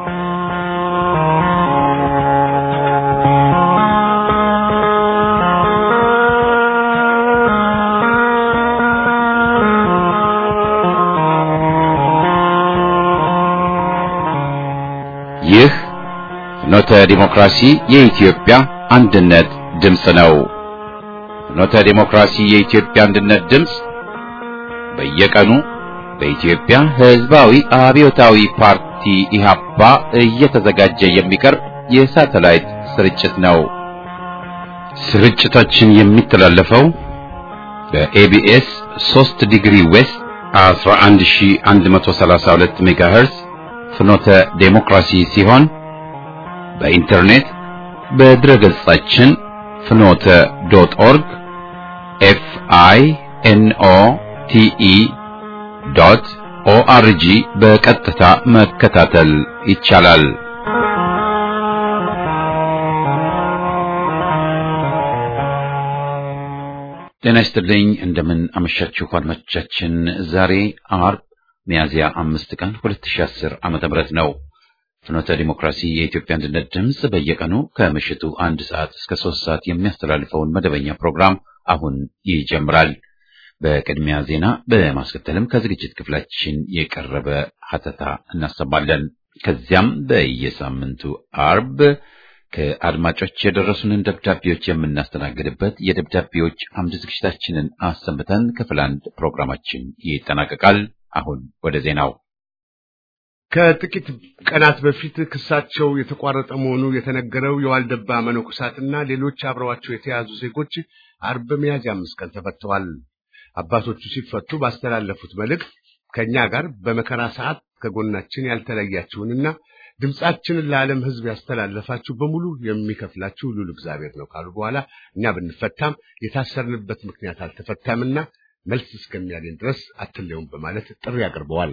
ይህ ፍኖተ ዲሞክራሲ የኢትዮጵያ አንድነት ድምፅ ነው። ፍኖተ ዲሞክራሲ የኢትዮጵያ አንድነት ድምፅ በየቀኑ በኢትዮጵያ ሕዝባዊ አብዮታዊ ፓርቲ ኢህአፓ እየተዘጋጀ የሚቀርብ የሳተላይት ስርጭት ነው። ስርጭታችን የሚተላለፈው በኤቢኤስ 3 ዲግሪ ዌስት 11132 ሜጋሄርዝ ፍኖተ ዴሞክራሲ ሲሆን በኢንተርኔት በድረ ገጻችን ፍኖተ ዶት ኦርግ ኤፍ አይ ኤን ኦ ቲ ኢ ዶት ኦአርጂ በቀጥታ መከታተል ይቻላል። ጤና ይስጥልኝ። እንደምን አመሻችሁ አድማጮቻችን። ዛሬ አርብ ሚያዝያ አምስት ቀን 2010 ዓመተ ምህረት ነው። ፍኖተ ዲሞክራሲ የኢትዮጵያ አንድነት ድምፅ በየቀኑ ከምሽቱ አንድ ሰዓት እስከ ሶስት ሰዓት የሚያስተላልፈውን መደበኛ ፕሮግራም አሁን ይጀምራል። በቅድሚያ ዜና፣ በማስከተልም ከዝግጅት ክፍላችን የቀረበ ሀተታ እናሰማለን። ከዚያም በየሳምንቱ አርብ ከአድማጮች የደረሱንን ደብዳቤዎች የምናስተናግድበት የደብዳቤዎች አምድ ዝግጅታችንን አሰምተን ክፍል አንድ ፕሮግራማችን ይጠናቀቃል። አሁን ወደ ዜናው። ከጥቂት ቀናት በፊት ክሳቸው የተቋረጠ መሆኑ የተነገረው የዋልደባ መነኮሳትና ሌሎች አብረዋቸው የተያዙ ዜጎች አርብ ሚያዝያ አምስት ቀን ተፈተዋል። አባቶቹ ሲፈቱ ባስተላለፉት መልእክት ከእኛ ጋር በመከራ ሰዓት ከጎናችን ያልተለያችሁንና ድምፃችንን ለዓለም ሕዝብ ያስተላለፋችሁ በሙሉ የሚከፍላችሁ ልዑል እግዚአብሔር ነው ካሉ በኋላ እኛ ብንፈታም የታሰርንበት ምክንያት አልተፈታምና መልስ እስከሚያገኝ ድረስ አትለዩም በማለት ጥሪ አቅርበዋል።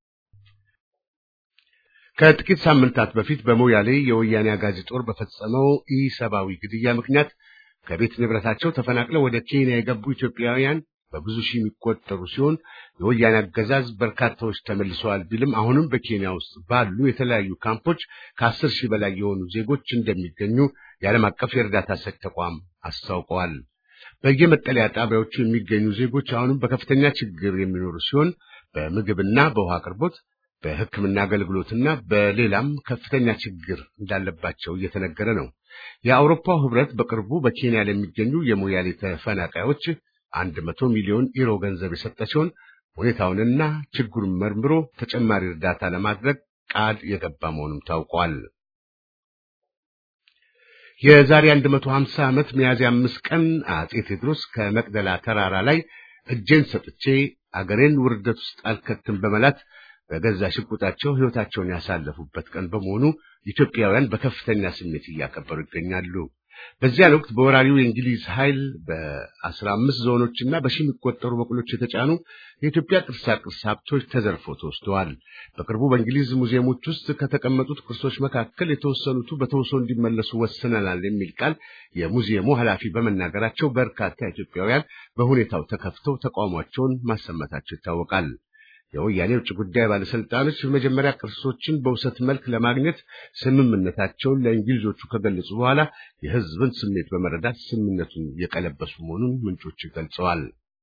ከጥቂት ሳምንታት በፊት በሞያሌ የወያኔ አጋዚ ጦር በፈጸመው ኢሰብአዊ ግድያ ምክንያት ከቤት ንብረታቸው ተፈናቅለው ወደ ኬንያ የገቡ ኢትዮጵያውያን በብዙ ሺህ የሚቆጠሩ ሲሆን የወያኔ አገዛዝ በርካታዎች ተመልሰዋል ቢልም አሁንም በኬንያ ውስጥ ባሉ የተለያዩ ካምፖች ከአስር ሺህ በላይ የሆኑ ዜጎች እንደሚገኙ የዓለም አቀፍ የእርዳታ ሰጪ ተቋም አስታውቀዋል። በየመጠለያ ጣቢያዎቹ የሚገኙ ዜጎች አሁንም በከፍተኛ ችግር የሚኖሩ ሲሆን በምግብና በውሃ አቅርቦት፣ በሕክምና አገልግሎትና በሌላም ከፍተኛ ችግር እንዳለባቸው እየተነገረ ነው። የአውሮፓው ሕብረት በቅርቡ በኬንያ ለሚገኙ የሞያሌ ተፈናቃዮች አንድ መቶ ሚሊዮን ዩሮ ገንዘብ የሰጠ ሲሆን ሁኔታውንና ችግሩን መርምሮ ተጨማሪ እርዳታ ለማድረግ ቃል የገባ መሆኑም ታውቋል። የዛሬ 150 ዓመት ሚያዝያ አምስት ቀን አጼ ቴዎድሮስ ከመቅደላ ተራራ ላይ እጄን ሰጥቼ አገሬን ውርደት ውስጥ አልከትም በመላት በገዛ ሽጉጣቸው ሕይወታቸውን ያሳለፉበት ቀን በመሆኑ ኢትዮጵያውያን በከፍተኛ ስሜት እያከበሩ ይገኛሉ። በዚያን ወቅት በወራሪው የእንግሊዝ ኃይል በአስራ አምስት ዞኖችና በሺህ የሚቆጠሩ በቅሎች የተጫኑ የኢትዮጵያ ቅርሳ ቅርስ ሀብቶች ተዘርፎ ተወስደዋል። በቅርቡ በእንግሊዝ ሙዚየሞች ውስጥ ከተቀመጡት ቅርሶች መካከል የተወሰኑቱ በተውሶ እንዲመለሱ ወስነናል የሚል ቃል የሙዚየሙ ኃላፊ በመናገራቸው በርካታ ኢትዮጵያውያን በሁኔታው ተከፍተው ተቃውሟቸውን ማሰማታቸው ይታወቃል። የወያኔ ውጭ ጉዳይ ባለስልጣኖች በመጀመሪያ ቅርሶችን በውሰት መልክ ለማግኘት ስምምነታቸውን ለእንግሊዞቹ ከገለጹ በኋላ የሕዝብን ስሜት በመረዳት ስምምነቱን የቀለበሱ መሆኑን ምንጮች ገልጸዋል።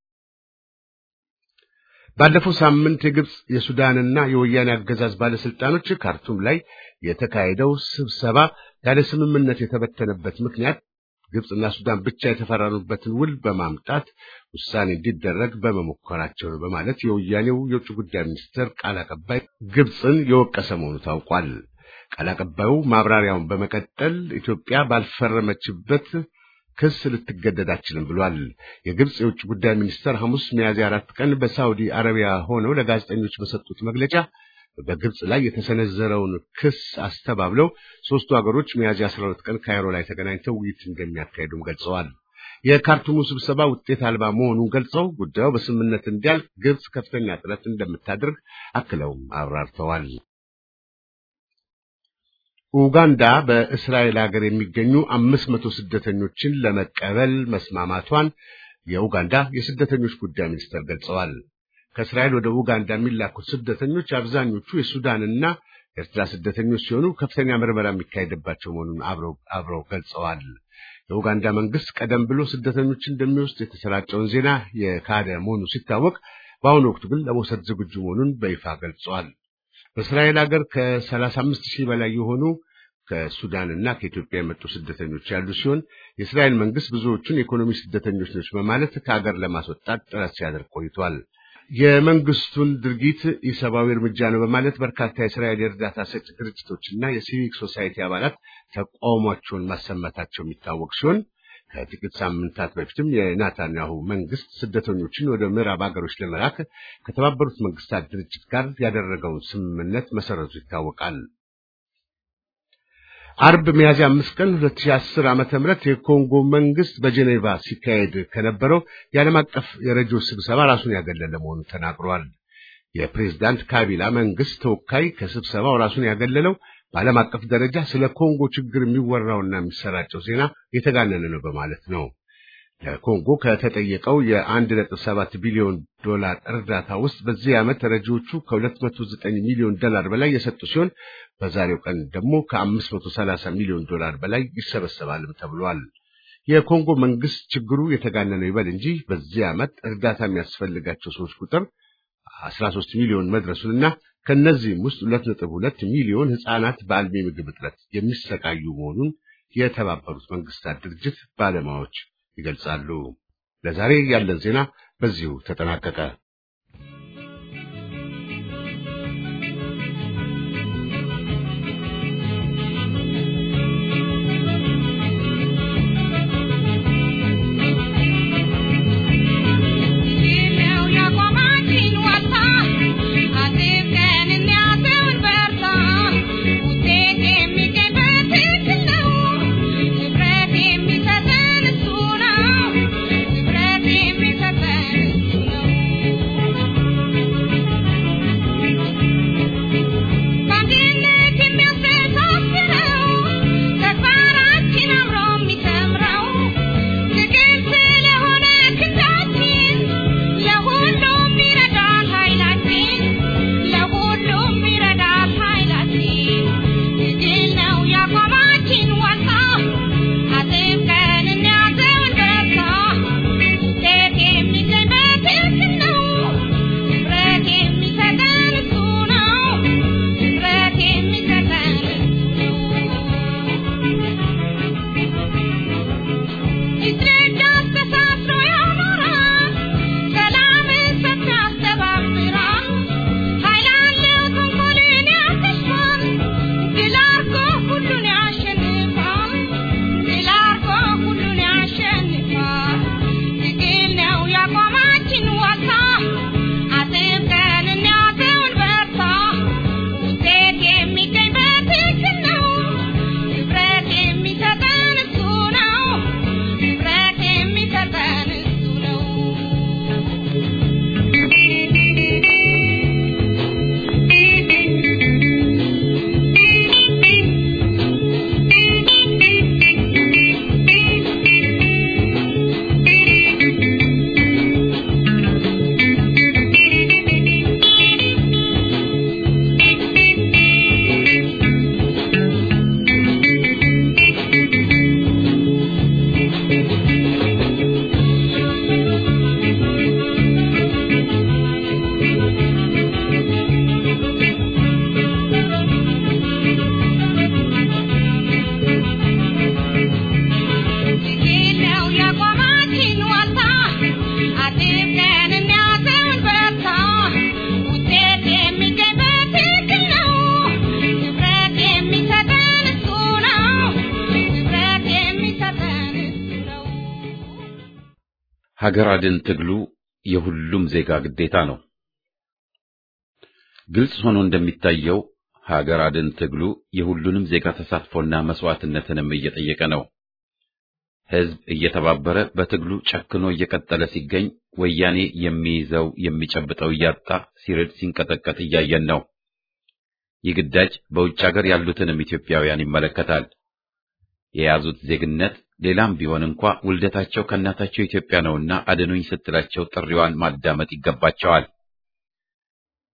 ባለፈው ሳምንት የግብፅ የሱዳንና የወያኔ አገዛዝ ባለስልጣኖች ካርቱም ላይ የተካሄደው ስብሰባ ያለ ስምምነት የተበተነበት ምክንያት ግብፅና ሱዳን ብቻ የተፈራሩበትን ውል በማምጣት ውሳኔ እንዲደረግ በመሞከራቸው ነው በማለት የወያኔው የውጭ ጉዳይ ሚኒስትር ቃል አቀባይ ግብፅን የወቀሰ መሆኑ ታውቋል። ቃል አቀባዩ ማብራሪያውን በመቀጠል ኢትዮጵያ ባልፈረመችበት ክስ ልትገደድ አትችልም ብሏል። የግብፅ የውጭ ጉዳይ ሚኒስትር ሐሙስ ሚያዝያ አራት ቀን በሳውዲ አረቢያ ሆነው ለጋዜጠኞች በሰጡት መግለጫ በግብፅ ላይ የተሰነዘረውን ክስ አስተባብለው ሦስቱ ሀገሮች ሚያዝያ 12 ቀን ካይሮ ላይ ተገናኝተው ውይይት እንደሚያካሄዱም ገልጸዋል። የካርቱሙ ስብሰባ ውጤት አልባ መሆኑን ገልጸው ጉዳዩ በስምምነት እንዲያልቅ ግብፅ ከፍተኛ ጥረት እንደምታደርግ አክለውም አብራርተዋል። ኡጋንዳ በእስራኤል ሀገር የሚገኙ አምስት መቶ ስደተኞችን ለመቀበል መስማማቷን የኡጋንዳ የስደተኞች ጉዳይ ሚኒስትር ገልጸዋል። ከእስራኤል ወደ ኡጋንዳ የሚላኩት ስደተኞች አብዛኞቹ የሱዳንና ኤርትራ ስደተኞች ሲሆኑ ከፍተኛ ምርመራ የሚካሄድባቸው መሆኑን አብረው ገልጸዋል። የኡጋንዳ መንግስት ቀደም ብሎ ስደተኞችን እንደሚወስድ የተሰራጨውን ዜና የካደ መሆኑ ሲታወቅ፣ በአሁኑ ወቅት ግን ለመውሰድ ዝግጁ መሆኑን በይፋ ገልጸዋል። በእስራኤል ሀገር ከሰላሳ አምስት ሺህ በላይ የሆኑ ከሱዳንና ከኢትዮጵያ የመጡ ስደተኞች ያሉ ሲሆን የእስራኤል መንግስት ብዙዎቹን የኢኮኖሚ ስደተኞች ነች በማለት ከሀገር ለማስወጣት ጥረት ሲያደርግ ቆይቷል። የመንግስቱን ድርጊት የሰብአዊ እርምጃ ነው በማለት በርካታ የእስራኤል የእርዳታ ሰጪ ድርጅቶችና የሲቪክ ሶሳይቲ አባላት ተቃውሟቸውን ማሰማታቸው የሚታወቅ ሲሆን ከጥቂት ሳምንታት በፊትም የናታንያሁ መንግስት ስደተኞችን ወደ ምዕራብ ሀገሮች ለመላክ ከተባበሩት መንግስታት ድርጅት ጋር ያደረገውን ስምምነት መሰረቱ ይታወቃል። አርብ ሚያዝያ አምስት ቀን 2010 ዓመተ ምህረት የኮንጎ መንግስት በጄኔቫ ሲካሄድ ከነበረው የዓለም አቀፍ የረጂዎች ስብሰባ ራሱን ያገለለ መሆኑን ተናግሯል። የፕሬዝዳንት ካቢላ መንግስት ተወካይ ከስብሰባው ራሱን ያገለለው በዓለም አቀፍ ደረጃ ስለ ኮንጎ ችግር የሚወራውና የሚሰራጨው ዜና የተጋነነ ነው በማለት ነው። ለኮንጎ ከተጠየቀው የአንድ ነጥብ ሰባት ቢሊዮን ዶላር እርዳታ ውስጥ በዚህ ዓመት ረጂዎቹ ከ209 ሚሊዮን ዶላር በላይ የሰጡ ሲሆን በዛሬው ቀን ደግሞ ከ530 ሚሊዮን ዶላር በላይ ይሰበሰባልም ተብሏል። የኮንጎ መንግስት ችግሩ የተጋነነው ይበል እንጂ በዚህ ዓመት እርዳታ የሚያስፈልጋቸው ሰዎች ቁጥር 13 ሚሊዮን መድረሱንና ከነዚህም ውስጥ 2.2 ሚሊዮን ህፃናት በአልሚ ምግብ እጥረት የሚሰቃዩ መሆኑን የተባበሩት መንግስታት ድርጅት ባለሙያዎች ይገልጻሉ። ለዛሬ ያለን ዜና በዚሁ ተጠናቀቀ። ሀገር አድን ትግሉ የሁሉም ዜጋ ግዴታ ነው። ግልጽ ሆኖ እንደሚታየው ሀገር አድን ትግሉ የሁሉንም ዜጋ ተሳትፎና መስዋዕትነትንም እየጠየቀ ነው። ሕዝብ እየተባበረ በትግሉ ጨክኖ እየቀጠለ ሲገኝ ወያኔ የሚይዘው የሚጨብጠው እያጣ ሲርድ ሲንቀጠቀጥ እያየን ነው። ይህ ግዳጅ በውጭ ሀገር ያሉትንም ኢትዮጵያውያን ይመለከታል። የያዙት ዜግነት ሌላም ቢሆን እንኳ ውልደታቸው ከእናታቸው ኢትዮጵያ ነውና አድኑኝ ስትላቸው ጥሪዋን ማዳመጥ ይገባቸዋል።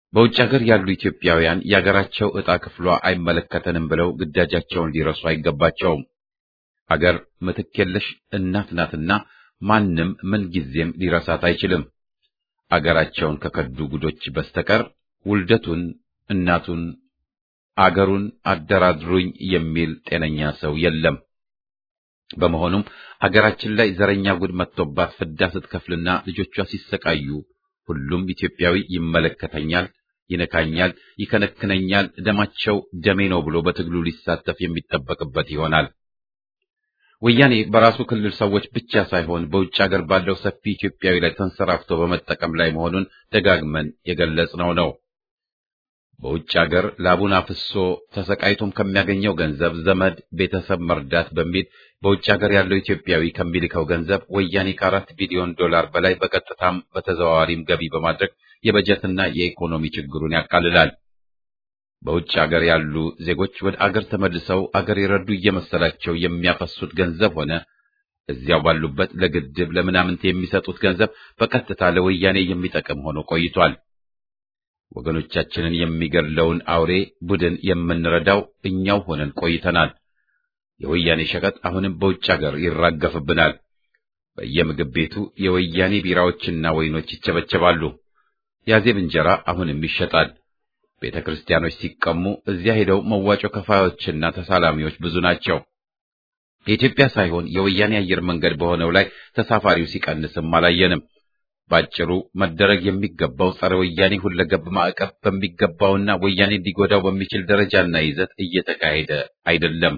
በውጭ ሀገር ያሉ ኢትዮጵያውያን የሀገራቸው ዕጣ ክፍሏ አይመለከተንም ብለው ግዳጃቸውን ሊረሱ አይገባቸውም። አገር ምትክ የለሽ እናት ናትና ማንም ምንጊዜም ሊረሳት አይችልም። አገራቸውን ከከዱ ጉዶች በስተቀር ውልደቱን፣ እናቱን፣ አገሩን አደራድሩኝ የሚል ጤነኛ ሰው የለም። በመሆኑም አገራችን ላይ ዘረኛ ጉድ መጥቶባት ፍዳ ስትከፍልና ልጆቿ ሲሰቃዩ ሁሉም ኢትዮጵያዊ ይመለከተኛል፣ ይነካኛል፣ ይከነክነኛል፣ ደማቸው ደሜ ነው ብሎ በትግሉ ሊሳተፍ የሚጠበቅበት ይሆናል። ወያኔ በራሱ ክልል ሰዎች ብቻ ሳይሆን በውጭ ሀገር ባለው ሰፊ ኢትዮጵያዊ ላይ ተንሰራፍቶ በመጠቀም ላይ መሆኑን ደጋግመን የገለጽነው ነው። በውጭ ሀገር ላቡን አፍሶ ተሰቃይቶም ከሚያገኘው ገንዘብ ዘመድ ቤተሰብ መርዳት በሚል በውጭ ሀገር ያለው ኢትዮጵያዊ ከሚልከው ገንዘብ ወያኔ ከአራት ቢሊዮን ዶላር በላይ በቀጥታም በተዘዋዋሪም ገቢ በማድረግ የበጀትና የኢኮኖሚ ችግሩን ያቃልላል። በውጭ ሀገር ያሉ ዜጎች ወደ አገር ተመልሰው አገር የረዱ እየመሰላቸው የሚያፈሱት ገንዘብ ሆነ እዚያው ባሉበት ለግድብ ለምናምንት የሚሰጡት ገንዘብ በቀጥታ ለወያኔ የሚጠቅም ሆኖ ቆይቷል። ወገኖቻችንን የሚገድለውን አውሬ ቡድን የምንረዳው እኛው ሆነን ቆይተናል። የወያኔ ሸቀጥ አሁንም በውጭ ሀገር ይራገፍብናል። በየምግብ ቤቱ የወያኔ ቢራዎችና ወይኖች ይቸበቸባሉ። ያዜብ እንጀራ አሁንም ይሸጣል። ቤተ ክርስቲያኖች ሲቀሙ እዚያ ሄደው መዋጮ ከፋዮችና ተሳላሚዎች ብዙ ናቸው። የኢትዮጵያ ሳይሆን የወያኔ አየር መንገድ በሆነው ላይ ተሳፋሪው ሲቀንስም አላየንም። ባጭሩ መደረግ የሚገባው ጸረ ወያኔ ሁለገብ ማዕቀብ በሚገባውና ወያኔ ሊጎዳው በሚችል ደረጃና ይዘት እየተካሄደ አይደለም።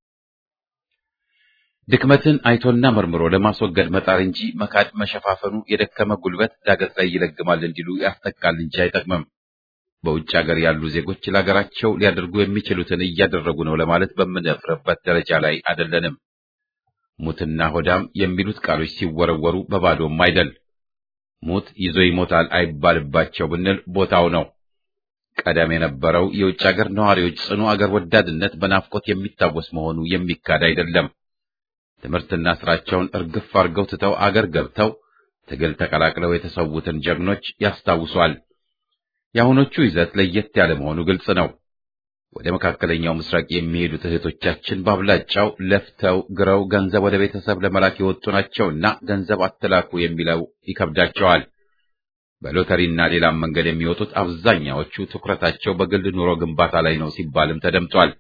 ድክመትን አይቶና መርምሮ ለማስወገድ መጣር እንጂ መካድ መሸፋፈኑ የደከመ ጉልበት ዳገት ላይ ይለግማል እንዲሉ ያስጠቃል እንጂ አይጠቅምም። በውጭ ሀገር ያሉ ዜጎች ለሀገራቸው ሊያደርጉ የሚችሉትን እያደረጉ ነው ለማለት በምንደፍርበት ደረጃ ላይ አይደለንም። ሙትና ሆዳም የሚሉት ቃሎች ሲወረወሩ በባዶም አይደል። ሙት ይዞ ይሞታል አይባልባቸው ብንል ቦታው ነው። ቀደም የነበረው የውጭ ሀገር ነዋሪዎች ጽኑ አገር ወዳድነት በናፍቆት የሚታወስ መሆኑ የሚካድ አይደለም። ትምህርትና ስራቸውን እርግፍ አድርገው ትተው አገር ገብተው ትግል ተቀላቅለው የተሰዉትን ጀግኖች ያስታውሷል። የአሁኖቹ ይዘት ለየት ያለ መሆኑ ግልጽ ነው። ወደ መካከለኛው ምስራቅ የሚሄዱት እህቶቻችን በአብላጫው ለፍተው ግረው ገንዘብ ወደ ቤተሰብ ለመላክ የወጡ ናቸውና ገንዘብ አትላኩ የሚለው ይከብዳቸዋል። በሎተሪና ሌላም መንገድ የሚወጡት አብዛኛዎቹ ትኩረታቸው በግል ኑሮ ግንባታ ላይ ነው ሲባልም ተደምጧል።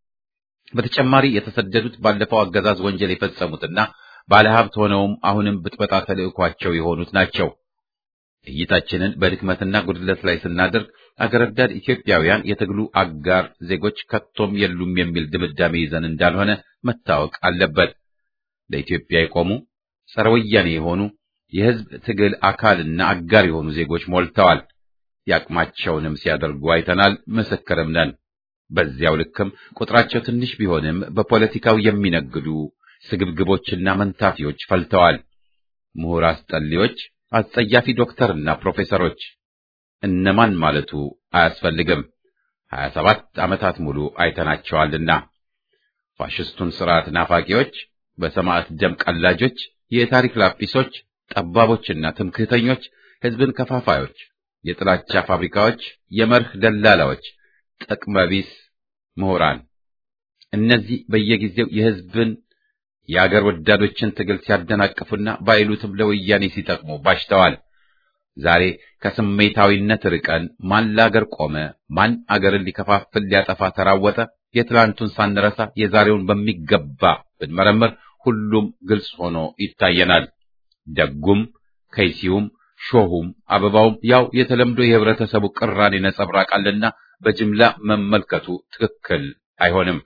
በተጨማሪ የተሰደዱት ባለፈው አገዛዝ ወንጀል የፈጸሙትና ባለሀብት ሆነውም አሁንም ብጥበጣ ተልዕኳቸው የሆኑት ናቸው። እይታችንን በድክመትና ጉድለት ላይ ስናደርግ አገር ወዳድ ኢትዮጵያውያን የትግሉ አጋር ዜጎች ከቶም የሉም የሚል ድምዳሜ ይዘን እንዳልሆነ መታወቅ አለበት። ለኢትዮጵያ የቆሙ ጸረ ወያኔ የሆኑ የሕዝብ ትግል አካልና አጋር የሆኑ ዜጎች ሞልተዋል። የአቅማቸውንም ሲያደርጉ አይተናል፣ ምስክርም ነን። በዚያው ልክም ቁጥራቸው ትንሽ ቢሆንም በፖለቲካው የሚነግዱ ስግብግቦችና መንታፊዎች ፈልተዋል። ምሁር አስጠሊዎች፣ አስጸያፊ ዶክተርና ፕሮፌሰሮች እነማን ማለቱ አያስፈልግም። ሀያ ሰባት ዓመታት ሙሉ አይተናቸዋልና ፋሽስቱን ስርዓት ናፋቂዎች፣ በሰማዕት ደም ቀላጆች፣ የታሪክ ላጲሶች፣ ጠባቦችና ትምክህተኞች፣ ሕዝብን ከፋፋዮች፣ የጥላቻ ፋብሪካዎች፣ የመርህ ደላላዎች፣ ጥቅመቢስ ምሁራን እነዚህ በየጊዜው የሕዝብን የአገር ወዳዶችን ትግል ሲያደናቅፉና ባይሉትም ለወያኔ ሲጠቅሙ ባሽተዋል። ዛሬ ከስሜታዊነት ርቀን ማን ለአገር ቆመ፣ ማን አገርን ሊከፋፍል ሊያጠፋ ተራወጠ፣ የትላንቱን ሳንረሳ የዛሬውን በሚገባ ብንመረምር ሁሉም ግልጽ ሆኖ ይታየናል። ደጉም ከይሲውም ሾሁም አበባውም ያው የተለምዶ የህብረተሰቡ ቅራኔ ነጸብራቅ አለና በጅምላ መመልከቱ ትክክል አይሆንም።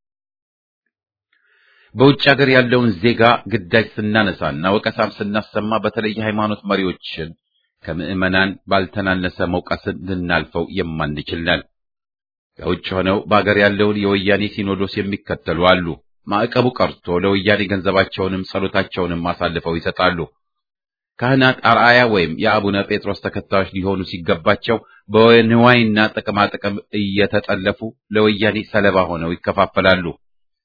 በውጭ ሀገር ያለውን ዜጋ ግዳጅ ስናነሳና ወቀሳም ስናሰማ በተለይ የሃይማኖት መሪዎችን ከምዕመናን ባልተናነሰ መውቀስን ልናልፈው የማንችል ነን። ከውጭ ሆነው በአገር ያለውን የወያኔ ሲኖዶስ የሚከተሉ አሉ። ማዕቀቡ ቀርቶ ለወያኔ ገንዘባቸውንም ጸሎታቸውንም አሳልፈው ይሰጣሉ። ካህናት አርአያ ወይም የአቡነ ጴጥሮስ ተከታዮች ሊሆኑ ሲገባቸው በንዋይና ጥቅማጥቅም እየተጠለፉ ለወያኔ ሰለባ ሆነው ይከፋፈላሉ።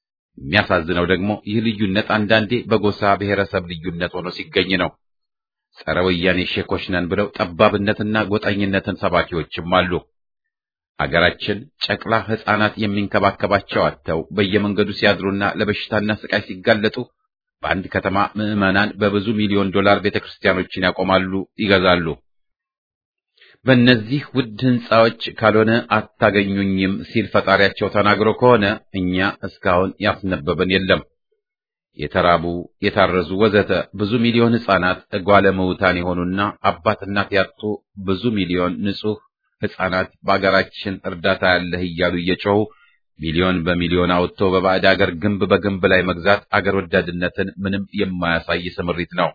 የሚያሳዝነው ደግሞ ይህ ልዩነት አንዳንዴ በጎሳ ብሔረሰብ ልዩነት ሆኖ ሲገኝ ነው። ጸረ ወያኔ ሼኮች ነን ብለው ጠባብነትና ጎጠኝነትን ሰባኪዎችም አሉ። አገራችን ጨቅላ ሕፃናት የሚንከባከባቸው አጥተው በየመንገዱ ሲያድሩና ለበሽታና ስቃይ ሲጋለጡ በአንድ ከተማ ምዕመናን በብዙ ሚሊዮን ዶላር ቤተክርስቲያኖችን ያቆማሉ፣ ይገዛሉ። በእነዚህ ውድ ሕንፃዎች ካልሆነ አታገኙኝም ሲል ፈጣሪያቸው ተናግሮ ከሆነ እኛ እስካሁን ያስነበበን የለም። የተራቡ የታረዙ ወዘተ ብዙ ሚሊዮን ሕፃናት እጓለ ምውታን የሆኑና አባት እናት ያጡ ብዙ ሚሊዮን ንጹሕ ሕፃናት በአገራችን እርዳታ ያለህ እያሉ እየጮሁ ሚሊዮን በሚሊዮን አውጥቶ በባዕድ አገር ግንብ በግንብ ላይ መግዛት አገር ወዳድነትን ምንም የማያሳይ ስምሪት ነው።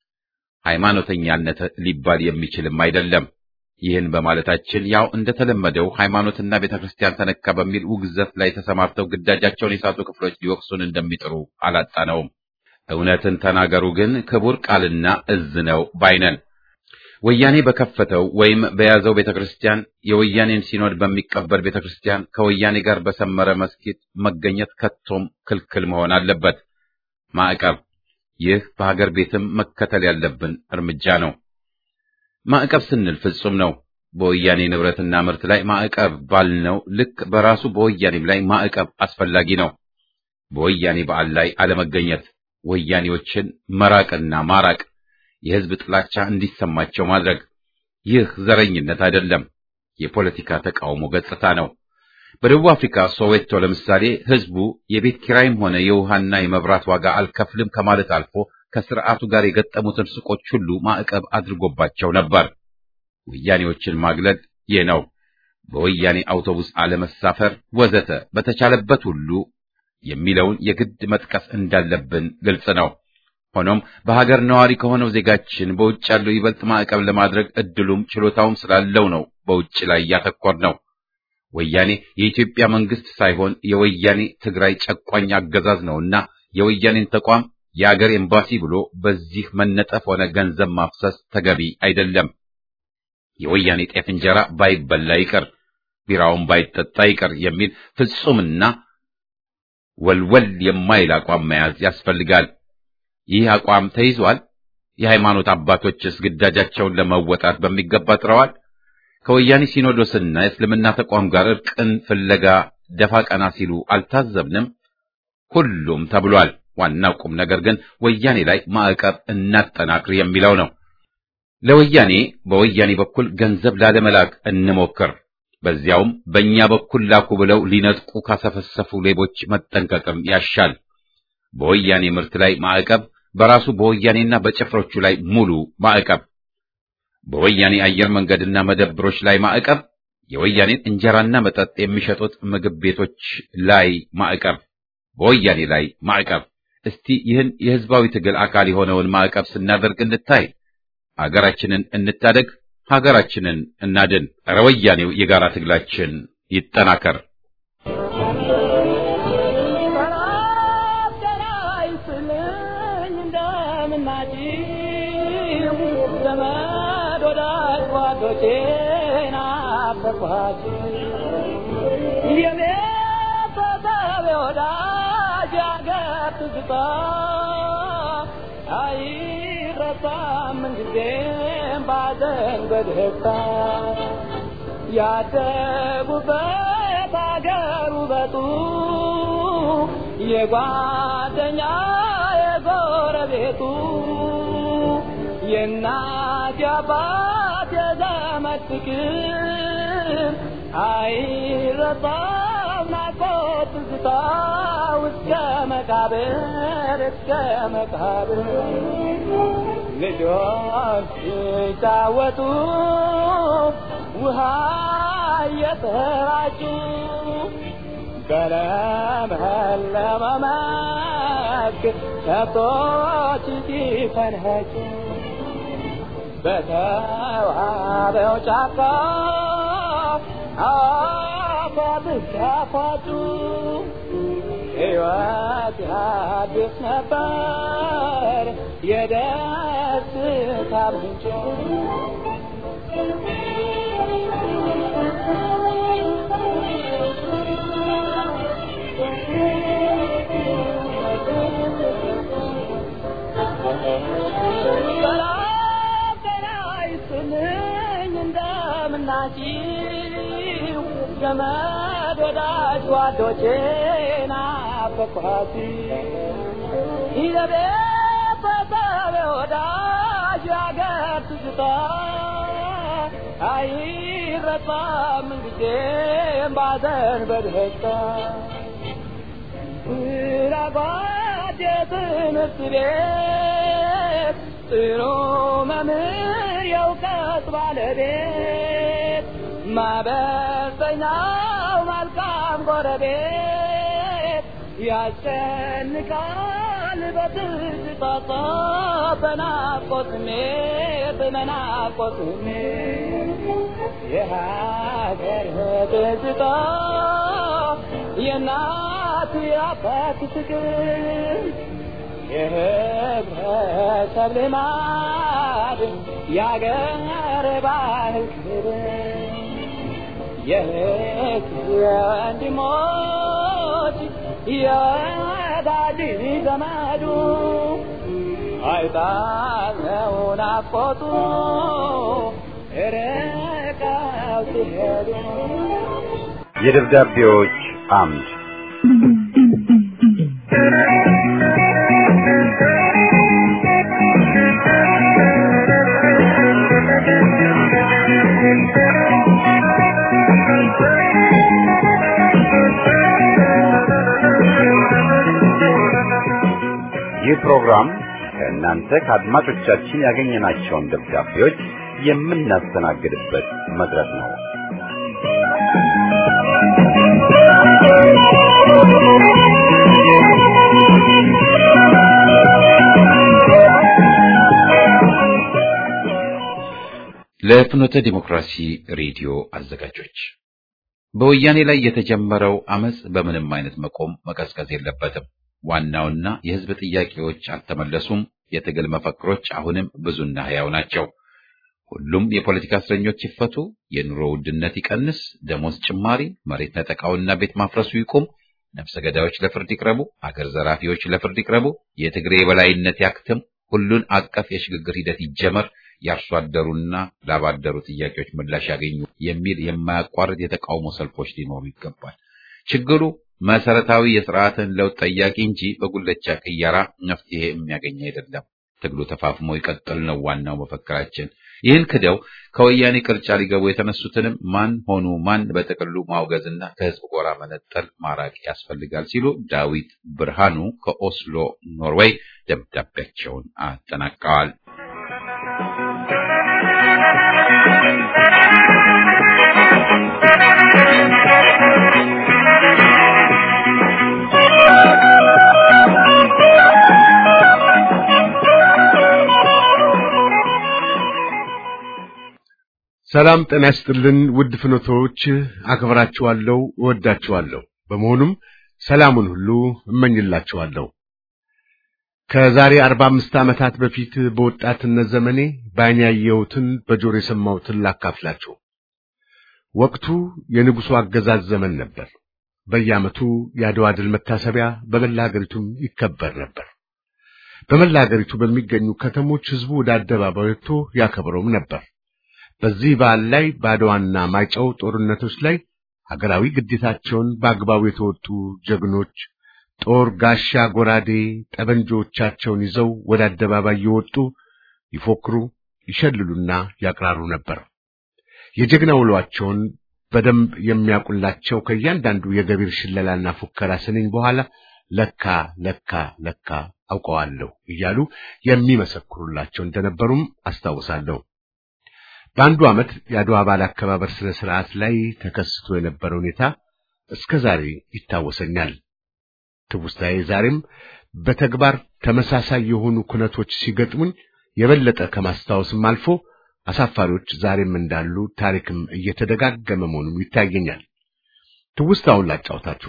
ሃይማኖተኛነት ሊባል የሚችልም አይደለም። ይህን በማለታችን ያው እንደተለመደው ሃይማኖትና ቤተ ክርስቲያን ተነካ በሚል ውግዘት ላይ ተሰማርተው ግዳጃቸውን የሳቱ ክፍሎች ሊወቅሱን እንደሚጥሩ አላጣነውም። እውነትን ተናገሩ ግን ክቡር ቃልና እዝ ነው ባይነን። ወያኔ በከፈተው ወይም በያዘው ቤተ ክርስቲያን የወያኔን ሲኖድ በሚቀበል ቤተ ክርስቲያን ከወያኔ ጋር በሰመረ መስጊድ መገኘት ከቶም ክልክል መሆን አለበት። ማዕቀብ፣ ይህ በሀገር ቤትም መከተል ያለብን እርምጃ ነው። ማዕቀብ ስንል ፍጹም ነው። በወያኔ ንብረትና ምርት ላይ ማዕቀብ ባልነው ልክ በራሱ በወያኔም ላይ ማዕቀብ አስፈላጊ ነው። በወያኔ በዓል ላይ አለመገኘት፣ ወያኔዎችን መራቅና ማራቅ የሕዝብ ጥላቻ እንዲሰማቸው ማድረግ። ይህ ዘረኝነት አይደለም፣ የፖለቲካ ተቃውሞ ገጽታ ነው። በደቡብ አፍሪካ ሶዌቶ ለምሳሌ ሕዝቡ የቤት ኪራይም ሆነ የውሃና የመብራት ዋጋ አልከፍልም ከማለት አልፎ ከስርዓቱ ጋር የገጠሙትን ሱቆች ሁሉ ማዕቀብ አድርጎባቸው ነበር። ወያኔዎችን ማግለል ይህ ነው። በወያኔ አውቶቡስ አለመሳፈር ወዘተ በተቻለበት ሁሉ የሚለውን የግድ መጥቀስ እንዳለብን ግልጽ ነው። ሆኖም በሀገር ነዋሪ ከሆነው ዜጋችን በውጭ ያለው ይበልጥ ማዕቀብ ለማድረግ እድሉም ችሎታውም ስላለው ነው በውጭ ላይ ያተኮር ነው። ወያኔ የኢትዮጵያ መንግስት ሳይሆን የወያኔ ትግራይ ጨቋኝ አገዛዝ ነውና የወያኔን ተቋም የአገር ኤምባሲ ብሎ በዚህ መነጠፍ ሆነ ገንዘብ ማፍሰስ ተገቢ አይደለም። የወያኔ ጤፍ እንጀራ ባይበላ ይቅር፣ ቢራውን ባይጠጣ ይቅር የሚል ፍጹምና ወልወል የማይል አቋም መያዝ ያስፈልጋል። ይህ አቋም ተይዟል። የሃይማኖት አባቶችስ ግዳጃቸውን ለመወጣት በሚገባ ጥረዋል። ከወያኔ ሲኖዶስና የእስልምና ተቋም ጋር እርቅን ፍለጋ ደፋ ቀና ሲሉ አልታዘብንም? ሁሉም ተብሏል። ዋናው ቁም ነገር ግን ወያኔ ላይ ማዕቀብ እናጠናክር የሚለው ነው። ለወያኔ በወያኔ በኩል ገንዘብ ላለመላክ እንሞክር። በዚያውም በእኛ በኩል ላኩ ብለው ሊነጥቁ ካሰፈሰፉ ሌቦች መጠንቀቅም ያሻል። በወያኔ ምርት ላይ ማዕቀብ፣ በራሱ በወያኔና በጭፍሮቹ ላይ ሙሉ ማዕቀብ፣ በወያኔ አየር መንገድና መደብሮች ላይ ማዕቀብ፣ የወያኔን እንጀራና መጠጥ የሚሸጡት ምግብ ቤቶች ላይ ማዕቀብ፣ በወያኔ ላይ ማዕቀብ። እስቲ ይህን የህዝባዊ ትግል አካል የሆነውን ማዕቀብ ስናደርግ እንታይ። አገራችንን እንታደግ፣ ሀገራችንን እናድን። ኧረ ወያኔው የጋራ ትግላችን ይጠናከር። በደስታ ያደጉበት አገር ውበቱ የጓደኛ የጎረቤቱ የእናት የአባት የዘመድ ፍቅር አይረሳም ናፍቆት ትዝታ እስከ መቃብር እስከ መቃብር ልጆች ሲጫወቱ ውሃ እየተራጩ በለመለመ መስክ ከብቶች ሲፈንኸጩ በተዋበው ጫካ አፏብስ ሲያፏጩ ሕይወት አዲስ ነበር የደስታ ምንጭ ዘመድ ወዳጅ ጓዶቼ ናፈቅኋት የቤተሰብ ወዳጅ ያገር ትዝታ አይረሳም ጊዜም ባዘን በደስታ ራባት የትምህርት ቤት ጥሩ መምህር የእውቀት ባለቤት ማበሰኛው መልካም ጎረቤት ያስጨንቃል በትዝታ በናፍቆት ስሜት በናፍቆት ስሜት የሀገር ትዝታ የእናት የአባት ፍቅር የህብረተሰብ ልማድ የአገር ባህል ክብር የእህት የወንድሞች የወዳጅ ዘመዱ አይጣለው ናፍቆቱ ርቀው ሲሄዱ የደብዳቤዎች አምድ ይህ ፕሮግራም ከእናንተ ከአድማጮቻችን ያገኘናቸውን ደብዳቤዎች የምናስተናግድበት መድረክ ነው። ለፍኖተ ዲሞክራሲ ሬዲዮ አዘጋጆች በወያኔ ላይ የተጀመረው አመጽ በምንም አይነት መቆም መቀዝቀዝ የለበትም። ዋናውና የህዝብ ጥያቄዎች አልተመለሱም። የትግል መፈክሮች አሁንም ብዙና ህያው ናቸው። ሁሉም የፖለቲካ እስረኞች ይፈቱ፣ የኑሮ ውድነት ይቀንስ፣ ደሞዝ ጭማሪ፣ መሬት ነጠቃውና ቤት ማፍረሱ ይቁም፣ ነፍሰ ገዳዮች ለፍርድ ይቅረቡ፣ አገር ዘራፊዎች ለፍርድ ይቅረቡ፣ የትግሬ የበላይነት ያክትም፣ ሁሉን አቀፍ የሽግግር ሂደት ይጀመር፣ የአርሶ አደሩና ላባደሩ ጥያቄዎች ምላሽ ያገኙ የሚል የማያቋርጥ የተቃውሞ ሰልፎች ሊኖሩ ይገባል። ችግሩ መሰረታዊ የስርዓትን ለውጥ ጠያቂ እንጂ በጉለቻ ቅየራ መፍትሄ የሚያገኝ አይደለም። ትግሉ ተፋፍሞ ይቀጥል ነው ዋናው መፈክራችን። ይህን ክደው ከወያኔ ቅርጫ ሊገቡ የተነሱትንም ማን ሆኑ ማን በጥቅሉ ማውገዝና ከህዝብ ጎራ መነጠል ማራቅ ያስፈልጋል ሲሉ ዳዊት ብርሃኑ ከኦስሎ ኖርዌይ ደብዳቤያቸውን አጠናቀዋል። ሰላም ጤና ይስጥልን ውድ ፍኖቶች፣ አክብራችኋለሁ፣ እወዳችኋለሁ። በመሆኑም ሰላሙን ሁሉ እመኝላችኋለሁ። ከዛሬ አርባ አምስት ዓመታት በፊት በወጣትነት ዘመኔ በዓይኔ ያየሁትን በጆሮ የሰማሁትን ላካፍላችሁ። ወቅቱ የንጉሡ አገዛዝ ዘመን ነበር። በየዓመቱ የአድዋ ድል መታሰቢያ በመላ ሀገሪቱም ይከበር ነበር። በመላ ሀገሪቱ በሚገኙ ከተሞች ሕዝቡ ወደ አደባባይ ወጥቶ ያከብረውም ነበር። በዚህ በዓል ላይ በአድዋና ማይጨው ጦርነቶች ላይ ሀገራዊ ግዴታቸውን በአግባቡ የተወጡ ጀግኖች ጦር፣ ጋሻ፣ ጎራዴ፣ ጠበንጆቻቸውን ይዘው ወደ አደባባይ የወጡ ይፎክሩ፣ ይሸልሉና ያቅራሩ ነበር። የጀግና ውሏቸውን በደንብ የሚያውቁላቸው ከእያንዳንዱ የገቢር ሽለላና ፉከራ ስንኝ በኋላ ለካ ለካ ለካ አውቀዋለሁ እያሉ የሚመሰክሩላቸው እንደነበሩም አስታውሳለሁ። በአንዱ ዓመት የአድዋ በዓል አከባበር ስነ ስርዓት ላይ ተከስቶ የነበረ ሁኔታ እስከ ዛሬ ይታወሰኛል። ትውስታዬ ዛሬም በተግባር ተመሳሳይ የሆኑ ኩነቶች ሲገጥሙኝ የበለጠ ከማስታወስም አልፎ አሳፋሪዎች ዛሬም እንዳሉ ታሪክም እየተደጋገመ መሆኑም ይታየኛል። ትውስታውን ላጫውታችሁ።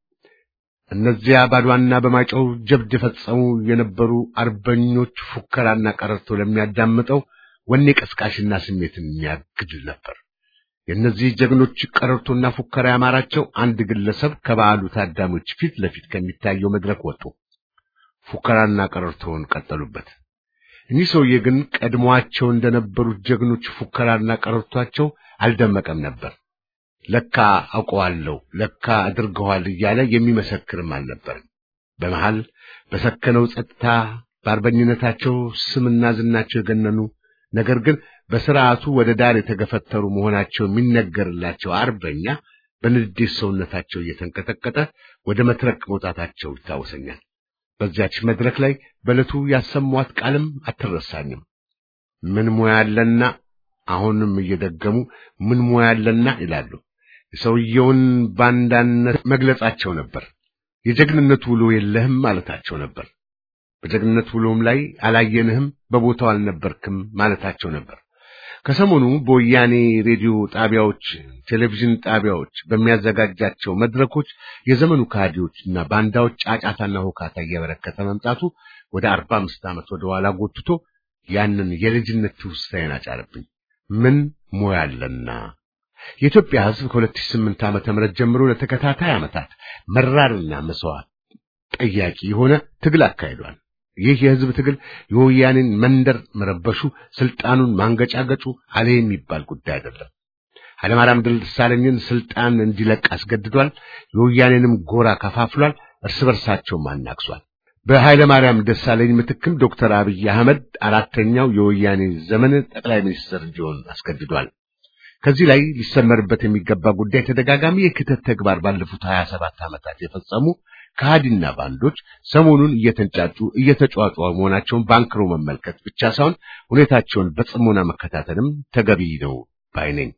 እነዚያ ባድዋና በማይጨው ጀብድ የፈጸሙ የነበሩ አርበኞች ፉከራና ቀረርቶ ለሚያዳምጠው ወኔ ቀስቃሽና ስሜትን የሚያግድ ነበር። የእነዚህ ጀግኖች ቀረርቶና ፉከራ ያማራቸው አንድ ግለሰብ ከበዓሉ ታዳሚዎች ፊት ለፊት ከሚታየው መድረክ ወጡ። ፉከራና ቀረርቶውን ቀጠሉበት። እኒህ ሰውዬ ግን ቀድሞአቸው እንደነበሩት ጀግኖች ፉከራና ቀረርቷቸው አልደመቀም ነበር። ለካ አውቀዋለሁ፣ ለካ አድርገዋል እያለ የሚመሰክርም አልነበርም። በመሃል በሰከነው ጸጥታ በአርበኝነታቸው ስምና ዝናቸው የገነኑ ነገር ግን በስርዓቱ ወደ ዳር የተገፈተሩ መሆናቸው የሚነገርላቸው አርበኛ በንዴት ሰውነታቸው እየተንቀጠቀጠ ወደ መድረክ መውጣታቸው ይታወሰኛል። በዚያች መድረክ ላይ በዕለቱ ያሰሟት ቃልም አትረሳኝም። ምን ሙያ አለና አሁንም እየደገሙ ምን ሙያ አለና ይላሉ። የሰውየውን ባንዳነት መግለጻቸው ነበር። የጀግንነት ውሎ የለህም ማለታቸው ነበር። በጀግንነት ውሎም ላይ አላየንህም፣ በቦታው አልነበርክም ማለታቸው ነበር። ከሰሞኑ በወያኔ ሬዲዮ ጣቢያዎች፣ ቴሌቪዥን ጣቢያዎች በሚያዘጋጃቸው መድረኮች የዘመኑ ካህዲዎችና ባንዳዎች ጫጫታና ሁካታ እየበረከተ መምጣቱ ወደ አርባ አምስት ዓመት ወደ ኋላ ጎትቶ ያንን የልጅነት ትውስታዬን አጫረብኝ። ምን ሙያ አለና የኢትዮጵያ ሕዝብ ከ2008 ዓመተ ምህረት ጀምሮ ለተከታታይ ዓመታት መራርና መስዋዕት ጠያቂ የሆነ ትግል አካሂዷል። ይህ የሕዝብ ትግል የወያኔን መንደር መረበሹ፣ ስልጣኑን ማንገጫገጩ አለ የሚባል ጉዳይ አይደለም። ኃይለማርያም ደሳለኝን ስልጣን እንዲለቅ አስገድዷል። የወያኔንም ጎራ ከፋፍሏል። እርስ በርሳቸውም አናክሷል። በኃይለ ማርያም ደሳለኝ ምትክም ዶክተር አብይ አህመድ አራተኛው የወያኔ ዘመን ጠቅላይ ሚኒስትር እንዲሆን አስገድዷል። ከዚህ ላይ ሊሰመርበት የሚገባ ጉዳይ ተደጋጋሚ የክተት ተግባር ባለፉት 27 ዓመታት የፈጸሙ ከሃዲና ባንዶች ሰሞኑን እየተንጫጩ እየተጫዋጩ መሆናቸውን ባንክሮ መመልከት ብቻ ሳይሆን ሁኔታቸውን በጽሞና መከታተልም ተገቢ ነው ባይ ነኝ።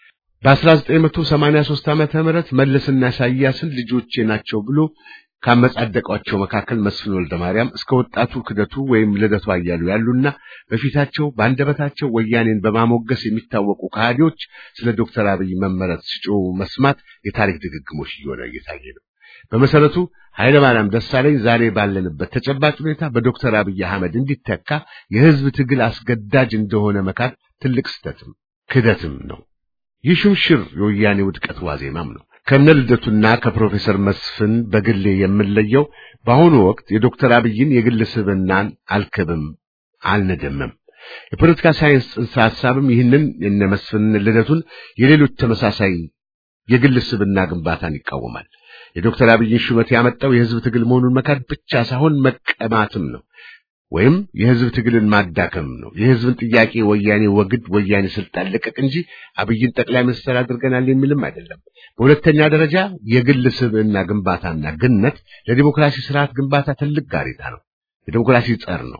በ1983 ዓመተ ምህረት መለስና ኢሳያስን ልጆቼ ናቸው ብሎ ካመጻደቋቸው መካከል መስፍን ወልደ ማርያም እስከ ወጣቱ ክደቱ ወይም ልደቱ አያሉ ያሉና በፊታቸው በአንደበታቸው ወያኔን በማሞገስ የሚታወቁ ከሃዲዎች ስለ ዶክተር አብይ መመረጥ ሲጮሁ መስማት የታሪክ ድግግሞሽ እየሆነ እየታየ ነው። በመሰረቱ ኃይለ ማርያም ደሳለኝ ዛሬ ባለንበት ተጨባጭ ሁኔታ በዶክተር አብይ አህመድ እንዲተካ የህዝብ ትግል አስገዳጅ እንደሆነ መካድ ትልቅ ስተትም ክደትም ነው። ይህ ሹምሽር የወያኔ ውድቀት ዋዜማም ነው። ከነ ልደቱና ከፕሮፌሰር መስፍን በግሌ የምለየው በአሁኑ ወቅት የዶክተር አብይን የግል ስብናን አልክብም አልነደምም። የፖለቲካ ሳይንስ ጽንሰ ሐሳብም ይህንን የነ መስፍን ልደቱን የሌሎች ተመሳሳይ የግል ስብና ግንባታን ይቃወማል። የዶክተር አብይን ሹመት ያመጣው የህዝብ ትግል መሆኑን መካድ ብቻ ሳይሆን መቀማትም ነው ወይም የህዝብ ትግልን ማዳከም ነው። የህዝብን ጥያቄ ወያኔ ወግድ፣ ወያኔ ስልጣን ልቀቅ እንጂ አብይን ጠቅላይ ሚኒስትር አድርገናል የሚልም አይደለም። በሁለተኛ ደረጃ የግል ስብዕና ግንባታና ግነት ለዲሞክራሲ ስርዓት ግንባታ ትልቅ ጋሬጣ ነው። የዲሞክራሲ ጸር ነው።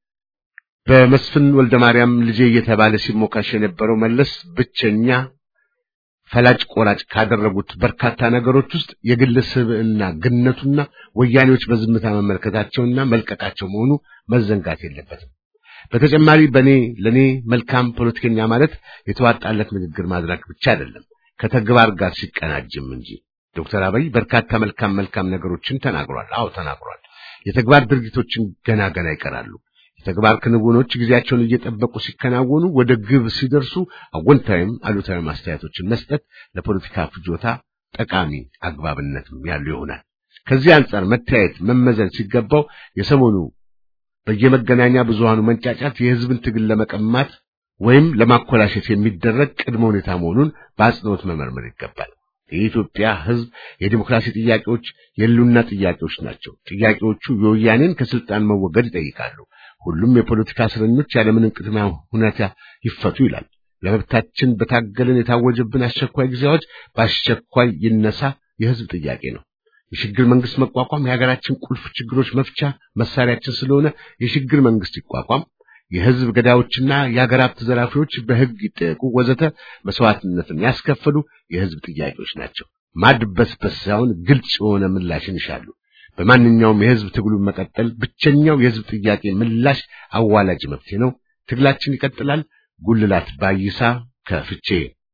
በመስፍን ወልደ ማርያም ልጄ እየተባለ ሲሞካሽ የነበረው መለስ ብቸኛ ፈላጭ ቆራጭ ካደረጉት በርካታ ነገሮች ውስጥ የግል ስብዕና ግነቱና ወያኔዎች በዝምታ መመልከታቸውና መልቀቃቸው መሆኑ መዘንጋት የለበትም። በተጨማሪ በኔ ለኔ መልካም ፖለቲከኛ ማለት የተዋጣለት ንግግር ማድረግ ብቻ አይደለም፣ ከተግባር ጋር ሲቀናጅም እንጂ። ዶክተር አብይ በርካታ መልካም መልካም ነገሮችን ተናግሯል። አዎ ተናግሯል። የተግባር ድርጊቶችን ገና ገና ይቀራሉ። የተግባር ክንውኖች ጊዜያቸውን እየጠበቁ ሲከናወኑ ወደ ግብ ሲደርሱ አወንታዊም አሉታዊ አስተያየቶችን መስጠት ለፖለቲካ ፍጆታ ጠቃሚ አግባብነትም ያለው ይሆናል። ከዚህ አንጻር መታየት መመዘን ሲገባው የሰሞኑ በየመገናኛ ብዙሃኑ መንጫጫት የሕዝብን ትግል ለመቀማት ወይም ለማኮላሸት የሚደረግ ቅድመ ሁኔታ መሆኑን በአጽንኦት መመርመር ይገባል። የኢትዮጵያ ሕዝብ የዲሞክራሲ ጥያቄዎች የሉና ጥያቄዎች ናቸው። ጥያቄዎቹ የወያኔን ከስልጣን መወገድ ይጠይቃሉ። ሁሉም የፖለቲካ እስረኞች ያለምንም ቅድመ ሁኔታ ይፈቱ ይላል። ለመብታችን በታገልን የታወጀብን አስቸኳይ ጊዜያዎች በአስቸኳይ ይነሳ የሕዝብ ጥያቄ ነው። የሽግግር መንግስት መቋቋም የሀገራችን ቁልፍ ችግሮች መፍቻ መሳሪያችን ስለሆነ የሽግግር መንግስት ይቋቋም፣ የሕዝብ ገዳዮችና የሀገር ሀብት ዘራፊዎች በሕግ ይጠየቁ፣ ወዘተ መስዋዕትነትን ያስከፈሉ የሕዝብ ጥያቄዎች ናቸው። ማድበስበስ ሳይሆን ግልጽ የሆነ ምላሽን ይሻሉ። በማንኛውም የሕዝብ ትግሉን መቀጠል ብቸኛው የሕዝብ ጥያቄ ምላሽ አዋላጅ መፍትሄ ነው። ትግላችን ይቀጥላል። ጉልላት ባይሳ ከፍቼ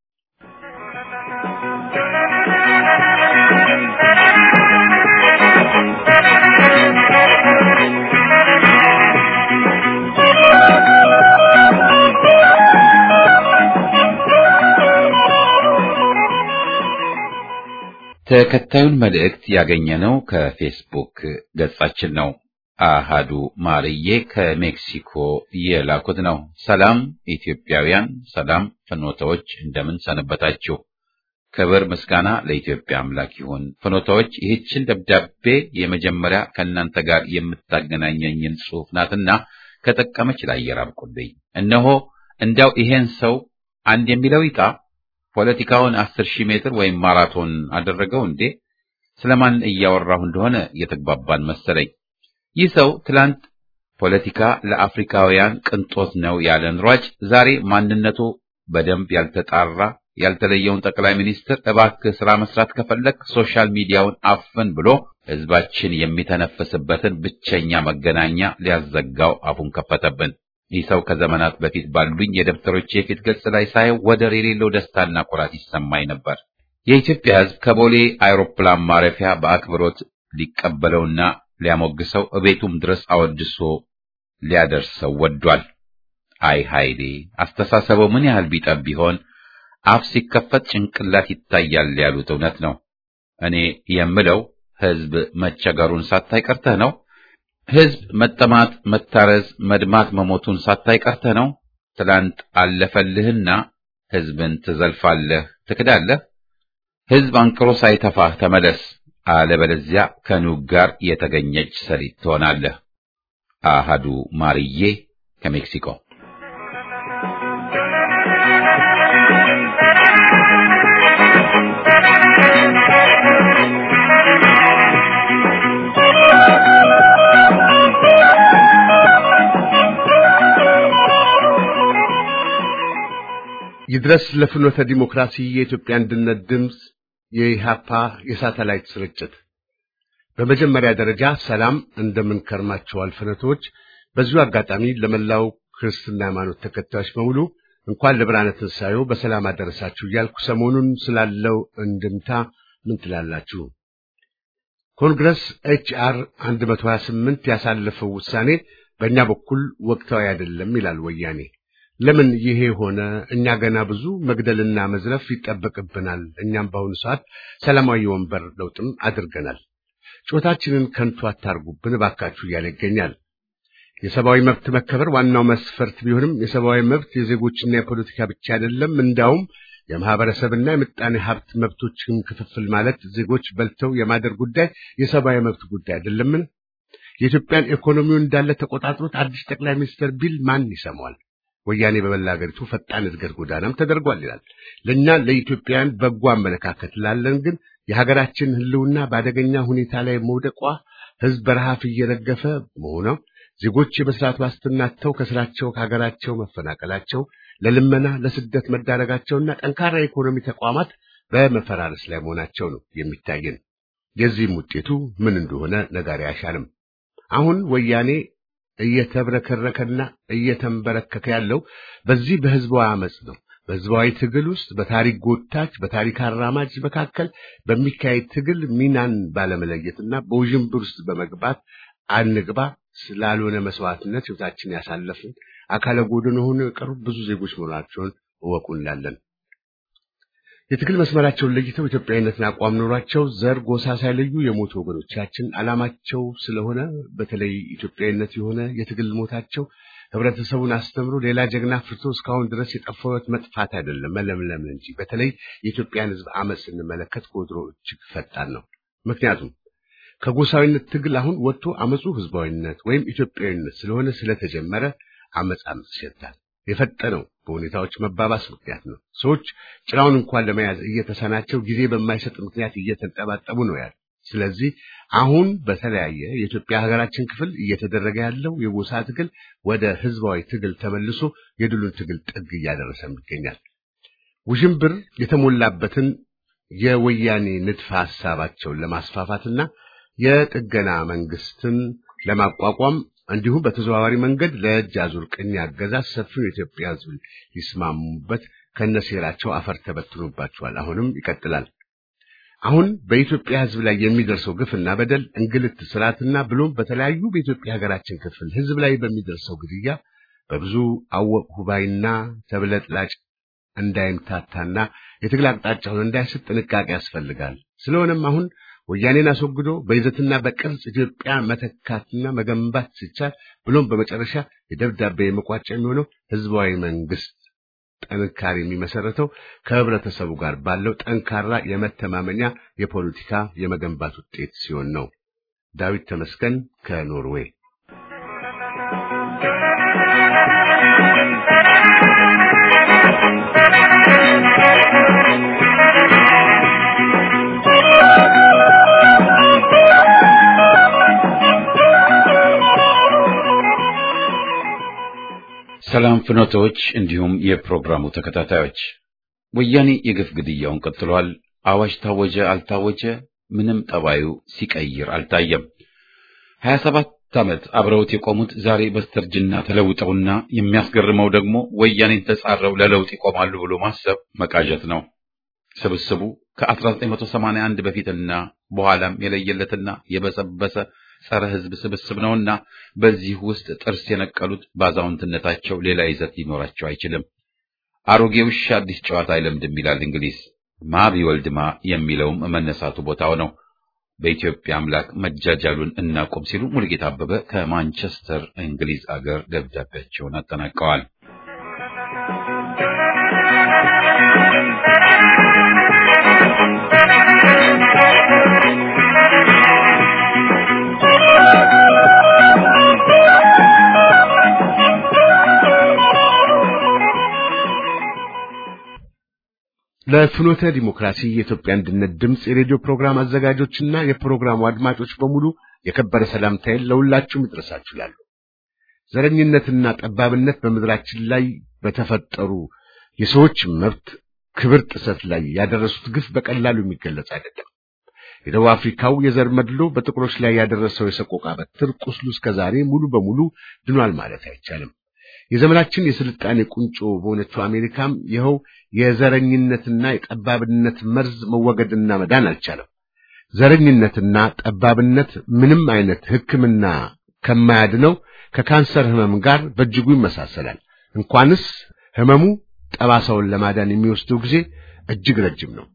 ተከታዩን መልእክት ያገኘነው ከፌስቡክ ገጻችን ነው። አሃዱ ማርዬ ከሜክሲኮ የላኩት ነው። ሰላም ኢትዮጵያውያን፣ ሰላም ፍኖተዎች፣ እንደምን ሰነበታችሁ? ክብር ምስጋና ለኢትዮጵያ አምላክ ይሁን። ፍኖታዎች ይህችን ደብዳቤ የመጀመሪያ ከእናንተ ጋር የምታገናኘኝን ጽሑፍ ናትና ከጠቀመች ለአየር አብቁልኝ። እነሆ እንዲያው ይሄን ሰው አንድ የሚለው ይጣ ፖለቲካውን አስር ሺህ ሜትር ወይም ማራቶን አደረገው እንዴ? ስለማን እያወራሁ እንደሆነ እየተግባባን መሰለኝ። ይህ ሰው ትላንት ፖለቲካ ለአፍሪካውያን ቅንጦት ነው ያለን ሯጭ ዛሬ ማንነቱ በደንብ ያልተጣራ ያልተለየውን ጠቅላይ ሚኒስትር እባክህ ስራ መስራት ከፈለግ ሶሻል ሚዲያውን አፍን ብሎ ህዝባችን የሚተነፍስበትን ብቸኛ መገናኛ ሊያዘጋው አፉን ከፈተብን። ይህ ሰው ከዘመናት በፊት ባሉኝ የደብተሮች የፊት ገጽ ላይ ሳየው ወደር የሌለው ደስታና ኩራት ይሰማኝ ነበር። የኢትዮጵያ ህዝብ ከቦሌ አይሮፕላን ማረፊያ በአክብሮት ሊቀበለውና ሊያሞግሰው እቤቱም ድረስ አወድሶ ሊያደርሰው ወዷል። አይ ኃይሌ አስተሳሰበው ምን ያህል ቢጠብ ቢሆን አፍ ሲከፈት ጭንቅላት ይታያል ያሉት እውነት ነው። እኔ የምለው ህዝብ መቸገሩን ሳታይ ቀርተህ ነው። ህዝብ መጠማት፣ መታረዝ፣ መድማት፣ መሞቱን ሳታይ ቀርተህ ነው። ትላንት አለፈልህና ህዝብን ትዘልፋለህ፣ ትክዳለህ። ህዝብ አንቅሮ ሳይተፋህ ተመለስ፣ አለበለዚያ ከኑግ ጋር የተገኘች ሰሊጥ ትሆናለህ። አሃዱ ማርዬ ከሜክሲኮ ይድረስ ለፍኖተ ዲሞክራሲ የኢትዮጵያ አንድነት ድምፅ የኢሃፓ የሳተላይት ስርጭት። በመጀመሪያ ደረጃ ሰላም እንደምን ከርማችኋል ፍኖቶች። በዚሁ አጋጣሚ ለመላው ክርስትና ሃይማኖት ተከታዮች በሙሉ እንኳን ለብርሃነ ትንሣኤው በሰላም አደረሳችሁ እያልኩ ሰሞኑን ስላለው እንድምታ ምን ትላላችሁ? ኮንግረስ ኤች አር 128 ያሳለፈው ውሳኔ በእኛ በኩል ወቅታዊ አይደለም ይላል ወያኔ። ለምን ይሄ ሆነ? እኛ ገና ብዙ መግደልና መዝረፍ ይጠበቅብናል። እኛም በአሁኑ ሰዓት ሰላማዊ ወንበር ለውጥም አድርገናል። ጮታችንን ከንቱ አታርጉብን እባካችሁ እያለ ይገኛል። የሰብአዊ መብት መከበር ዋናው መስፈርት ቢሆንም የሰብአዊ መብት የዜጎችና የፖለቲካ ብቻ አይደለም። እንዳውም የማህበረሰብና የምጣኔ ሀብት መብቶችን ክፍፍል ማለት ዜጎች በልተው የማደር ጉዳይ የሰብአዊ መብት ጉዳይ አይደለምን? የኢትዮጵያን ኢኮኖሚውን እንዳለ ተቆጣጥሮት አዲስ ጠቅላይ ሚኒስትር ቢል ማን ይሰማዋል? ወያኔ በመላ ሀገሪቱ ፈጣን እድገት ጎዳናም ተደርጓል ይላል። ለእኛ ለኢትዮጵያውያን በጎ አመለካከት ላለን ግን የሀገራችን ሕልውና በአደገኛ ሁኔታ ላይ መውደቋ፣ ሕዝብ በረሃብ እየረገፈ መሆኗ፣ ዜጎች የመስራት ዋስትና አጥተው ከስራቸው ከሀገራቸው መፈናቀላቸው፣ ለልመና ለስደት መዳረጋቸውና ጠንካራ የኢኮኖሚ ተቋማት በመፈራረስ ላይ መሆናቸው ነው የሚታየን። የዚህም ውጤቱ ምን እንደሆነ ነጋሪ አይሻልም። አሁን ወያኔ እየተብረከረከና እየተንበረከከ ያለው በዚህ በህዝባዊ አመጽ ነው። በህዝባዊ ትግል ውስጥ በታሪክ ጎታች በታሪክ አራማጅ መካከል በሚካሄድ ትግል ሚናን ባለመለየትና በውዥንብር ውስጥ በመግባት አንግባ ስላልሆነ መስዋዕትነት ህይወታችን ያሳለፍን አካለ ጎድን ሆኖ የቀሩ ብዙ ዜጎች መሆናቸውን እወቁ እንላለን። የትግል መስመራቸውን ለይተው ኢትዮጵያዊነትን አቋም ኖሯቸው ዘር፣ ጎሳ ሳይለዩ የሞቱ ወገኖቻችን ዓላማቸው ስለሆነ በተለይ ኢትዮጵያዊነት የሆነ የትግል ሞታቸው ህብረተሰቡን አስተምሮ ሌላ ጀግና ፍርቶ እስካሁን ድረስ የጠፋው ሕይወት መጥፋት አይደለም መለምለም እንጂ። በተለይ የኢትዮጵያን ህዝብ አመፅ ስንመለከት ከወትሮ እጅግ ፈጣን ነው። ምክንያቱም ከጎሳዊነት ትግል አሁን ወጥቶ አመፁ ህዝባዊነት ወይም ኢትዮጵያዊነት ስለሆነ ስለተጀመረ አመፅ አመፅ ይሸታል። የፈጠነው በሁኔታዎች መባባስ ምክንያት ነው። ሰዎች ጭራውን እንኳን ለመያዝ እየተሳናቸው ጊዜ በማይሰጥ ምክንያት እየተንጠባጠቡ ነው ያለ። ስለዚህ አሁን በተለያየ የኢትዮጵያ ሀገራችን ክፍል እየተደረገ ያለው የጎሳ ትግል ወደ ህዝባዊ ትግል ተመልሶ የድሉን ትግል ጥግ እያደረሰም ይገኛል። ውዥንብር የተሞላበትን የወያኔ ንድፈ ሐሳባቸውን ለማስፋፋትና የጥገና መንግስትን ለማቋቋም እንዲሁም በተዘዋዋሪ መንገድ ለእጅ አዙር ቅኝ አገዛዝ ሰፊው የኢትዮጵያ ህዝብ ሊስማሙበት ከነሴራቸው አፈር ተበትኖባቸዋል። አሁንም ይቀጥላል። አሁን በኢትዮጵያ ህዝብ ላይ የሚደርሰው ግፍና በደል፣ እንግልት፣ ስርዓትና ብሎም በተለያዩ በኢትዮጵያ ሀገራችን ክፍል ህዝብ ላይ በሚደርሰው ግድያ በብዙ አወቅሁ ባይና ተብለጥላጭ እንዳይምታታና የትግል አቅጣጫውን እንዳይስት ጥንቃቄ ያስፈልጋል። ስለሆነም አሁን ወያኔን አስወግዶ በይዘትና በቅርጽ ኢትዮጵያ መተካትና መገንባት ሲቻል ብሎም በመጨረሻ የደብዳቤ መቋጫ የሚሆነው ህዝባዊ መንግስት ጥንካሬ የሚመሰረተው ከህብረተሰቡ ጋር ባለው ጠንካራ የመተማመኛ የፖለቲካ የመገንባት ውጤት ሲሆን ነው። ዳዊት ተመስገን ከኖርዌይ ሰላም ፍኖቶች፣ እንዲሁም የፕሮግራሙ ተከታታዮች፣ ወያኔ የግፍ ግድያውን ቀጥሏል። አዋጅ ታወጀ አልታወጀ ምንም ጠባዩ ሲቀይር አልታየም። ሀያ ሰባት ዓመት አብረውት የቆሙት ዛሬ በስተርጅና ተለውጠውና የሚያስገርመው ደግሞ ወያኔን ተጻረው ለለውጥ ይቆማሉ ብሎ ማሰብ መቃዠት ነው። ስብስቡ ከ1981 በፊትና በኋላም የለየለትና የበሰበሰ ጸረ ሕዝብ ስብስብ ነውና በዚህ ውስጥ ጥርስ የነቀሉት ባዛውንትነታቸው ሌላ ይዘት ሊኖራቸው አይችልም። አሮጌ ውሻ አዲስ ጨዋታ አይለምድም ይላል እንግሊዝ። ማ ቢወልድ ማ የሚለውም መነሳቱ ቦታው ነው። በኢትዮጵያ አምላክ መጃጃሉን እናቁም ሲሉ ሙልጌታ አበበ ከማንቸስተር እንግሊዝ አገር ደብዳቤያቸውን አጠናቀዋል። ለፍኖተ ዲሞክራሲ የኢትዮጵያ አንድነት ድምፅ የሬዲዮ ፕሮግራም አዘጋጆችና የፕሮግራሙ አድማጮች በሙሉ የከበረ ሰላምታዬን ለሁላችሁም ይድረሳችሁ እላለሁ። ዘረኝነትና ጠባብነት በምድራችን ላይ በተፈጠሩ የሰዎች መብት ክብር ጥሰት ላይ ያደረሱት ግፍ በቀላሉ የሚገለጽ አይደለም። የደቡብ አፍሪካው የዘር መድሎ በጥቁሮች ላይ ያደረሰው የሰቆቃ በትር ቁስሉ እስከዛሬ ሙሉ በሙሉ ድኗል ማለት አይቻልም። የዘመናችን የስልጣኔ ቁንጮ በሆነችው አሜሪካም ይኸው የዘረኝነትና የጠባብነት መርዝ መወገድና መዳን አልቻለም። ዘረኝነትና ጠባብነት ምንም አይነት ሕክምና ከማያድነው ከካንሰር ህመም ጋር በእጅጉ ይመሳሰላል። እንኳንስ ህመሙ ጠባሳውን ለማዳን የሚወስደው ጊዜ እጅግ ረጅም ነው።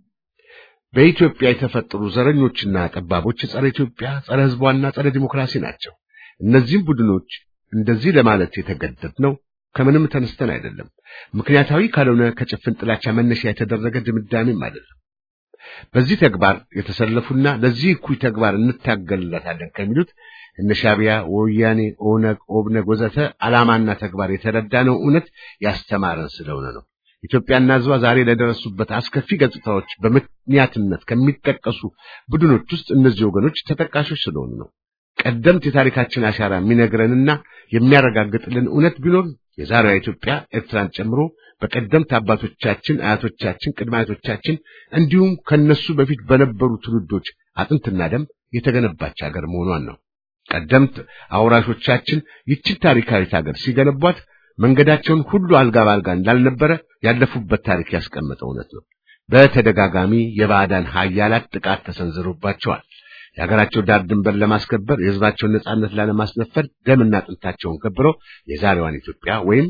በኢትዮጵያ የተፈጠሩ ዘረኞችና ጠባቦች ጸረ ኢትዮጵያ፣ ጸረ ህዝቧና ጸረ ዲሞክራሲ ናቸው። እነዚህም ቡድኖች እንደዚህ ለማለት የተገደድነው ከምንም ተነስተን አይደለም። ምክንያታዊ ካልሆነ ከጭፍን ጥላቻ መነሻ የተደረገ ድምዳሜም አይደለም። በዚህ ተግባር የተሰለፉና ለዚህ እኩይ ተግባር እንታገልለታለን ከሚሉት እነ ሻዕቢያ፣ ወያኔ፣ ኦነግ፣ ኦብነግ ወዘተ ዓላማና ተግባር የተረዳነው እውነት ያስተማረን ስለሆነ ነው። ኢትዮጵያና ህዝቧ ዛሬ ለደረሱበት አስከፊ ገጽታዎች በምክንያትነት ከሚጠቀሱ ቡድኖች ውስጥ እነዚህ ወገኖች ተጠቃሾች ስለሆኑ ነው። ቀደምት የታሪካችን አሻራ የሚነግረንና የሚያረጋግጥልን እውነት ቢኖር የዛሬዋ ኢትዮጵያ ኤርትራን ጨምሮ በቀደምት አባቶቻችን፣ አያቶቻችን፣ ቅድመ አያቶቻችን እንዲሁም ከነሱ በፊት በነበሩ ትውልዶች አጥንትና ደም የተገነባች ሀገር መሆኗን ነው። ቀደምት አውራሾቻችን ይችን ታሪካዊት ሀገር ሲገነቧት መንገዳቸውን ሁሉ አልጋ ባልጋ እንዳልነበረ ያለፉበት ታሪክ ያስቀመጠ እውነት ነው። በተደጋጋሚ የባዕዳን ኃያላት ጥቃት ተሰንዝሮባቸዋል። የሀገራቸው ዳር ድንበር ለማስከበር የህዝባቸውን ነጻነት ላለማስነፈር ደምና አጥንታቸውን ገብረው የዛሬዋን ኢትዮጵያ ወይም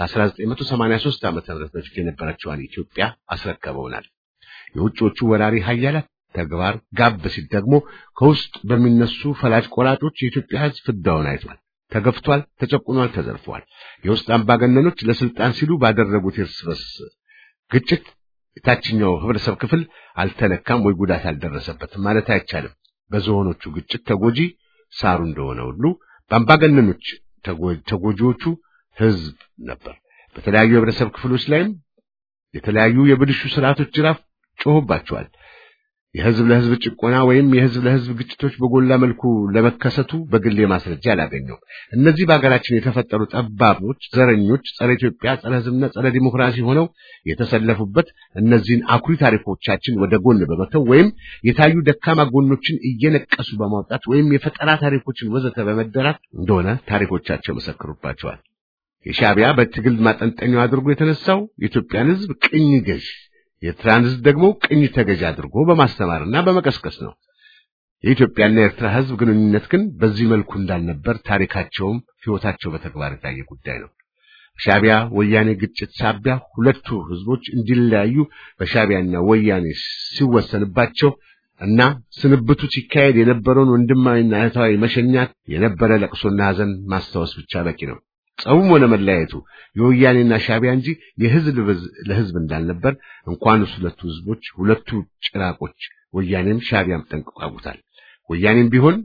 ከ1983 ዓመተ ምህረት በፊት የነበረችዋን ኢትዮጵያ አስረከበውናል። የውጭዎቹ ወራሪ ኃያላት ተግባር ጋብ ሲል ደግሞ ከውስጥ በሚነሱ ፈላጭ ቆራጮች የኢትዮጵያ ህዝብ ፍዳውን አይቷል፣ ተገፍቷል፣ ተጨቁኗል፣ ተዘርፏል። የውስጥ አምባገነኖች ለስልጣን ሲሉ ባደረጉት የእርስ በርስ ግጭት የታችኛው ህብረተሰብ ክፍል አልተነካም ወይ ጉዳት አልደረሰበትም ማለት አይቻልም። በዝሆኖቹ ግጭት ተጎጂ ሳሩ እንደሆነ ሁሉ በአምባገነኖች ተጎጂዎቹ ህዝብ ነበር። በተለያዩ የህብረተሰብ ክፍሎች ላይም የተለያዩ የብልሹ ስርዓቶች ጅራፍ ጮሆባቸዋል። የህዝብ ለህዝብ ጭቆና ወይም የህዝብ ለህዝብ ግጭቶች በጎላ መልኩ ለመከሰቱ በግሌ ማስረጃ አላገኘው። እነዚህ በሀገራችን የተፈጠሩ ጠባቦች፣ ዘረኞች፣ ጸረ ኢትዮጵያ፣ ጸረ ህዝብና ጸረ ዲሞክራሲ ሆነው የተሰለፉበት እነዚህን አኩሪ ታሪኮቻችን ወደ ጎን በመተው ወይም የታዩ ደካማ ጎኖችን እየነቀሱ በማውጣት ወይም የፈጠራ ታሪኮችን ወዘተ በመደራት እንደሆነ ታሪኮቻቸው መሰክሩባቸዋል። የሻዕቢያ በትግል ማጠንጠኛው አድርጎ የተነሳው የኢትዮጵያን ህዝብ ቅኝ ገዥ የኤርትራን ህዝብ ደግሞ ቅኝ ተገዥ አድርጎ በማስተማርና በመቀስቀስ ነው። የኢትዮጵያና የኤርትራ ህዝብ ግንኙነት ግን በዚህ መልኩ እንዳልነበር ታሪካቸውም ህይወታቸው በተግባር የታየ ጉዳይ ነው። ሻዕቢያ ወያኔ ግጭት ሳቢያ ሁለቱ ህዝቦች እንዲለያዩ በሻዕቢያና ወያኔ ሲወሰንባቸው እና ስንብቱ ሲካሄድ የነበረውን ወንድማዊና እህታዊ መሸኛት የነበረ ለቅሶና ሐዘን ማስታወስ ብቻ በቂ ነው። ጸቡም ሆነ መለያየቱ የወያኔና ሻቢያ እንጂ የህዝብ ለህዝብ እንዳልነበር እንኳንስ ሁለቱ ህዝቦች ሁለቱ ጭራቆች ወያኔም ሻቢያም ጠንቅቀው ያውቁታል። ወያኔም ቢሆን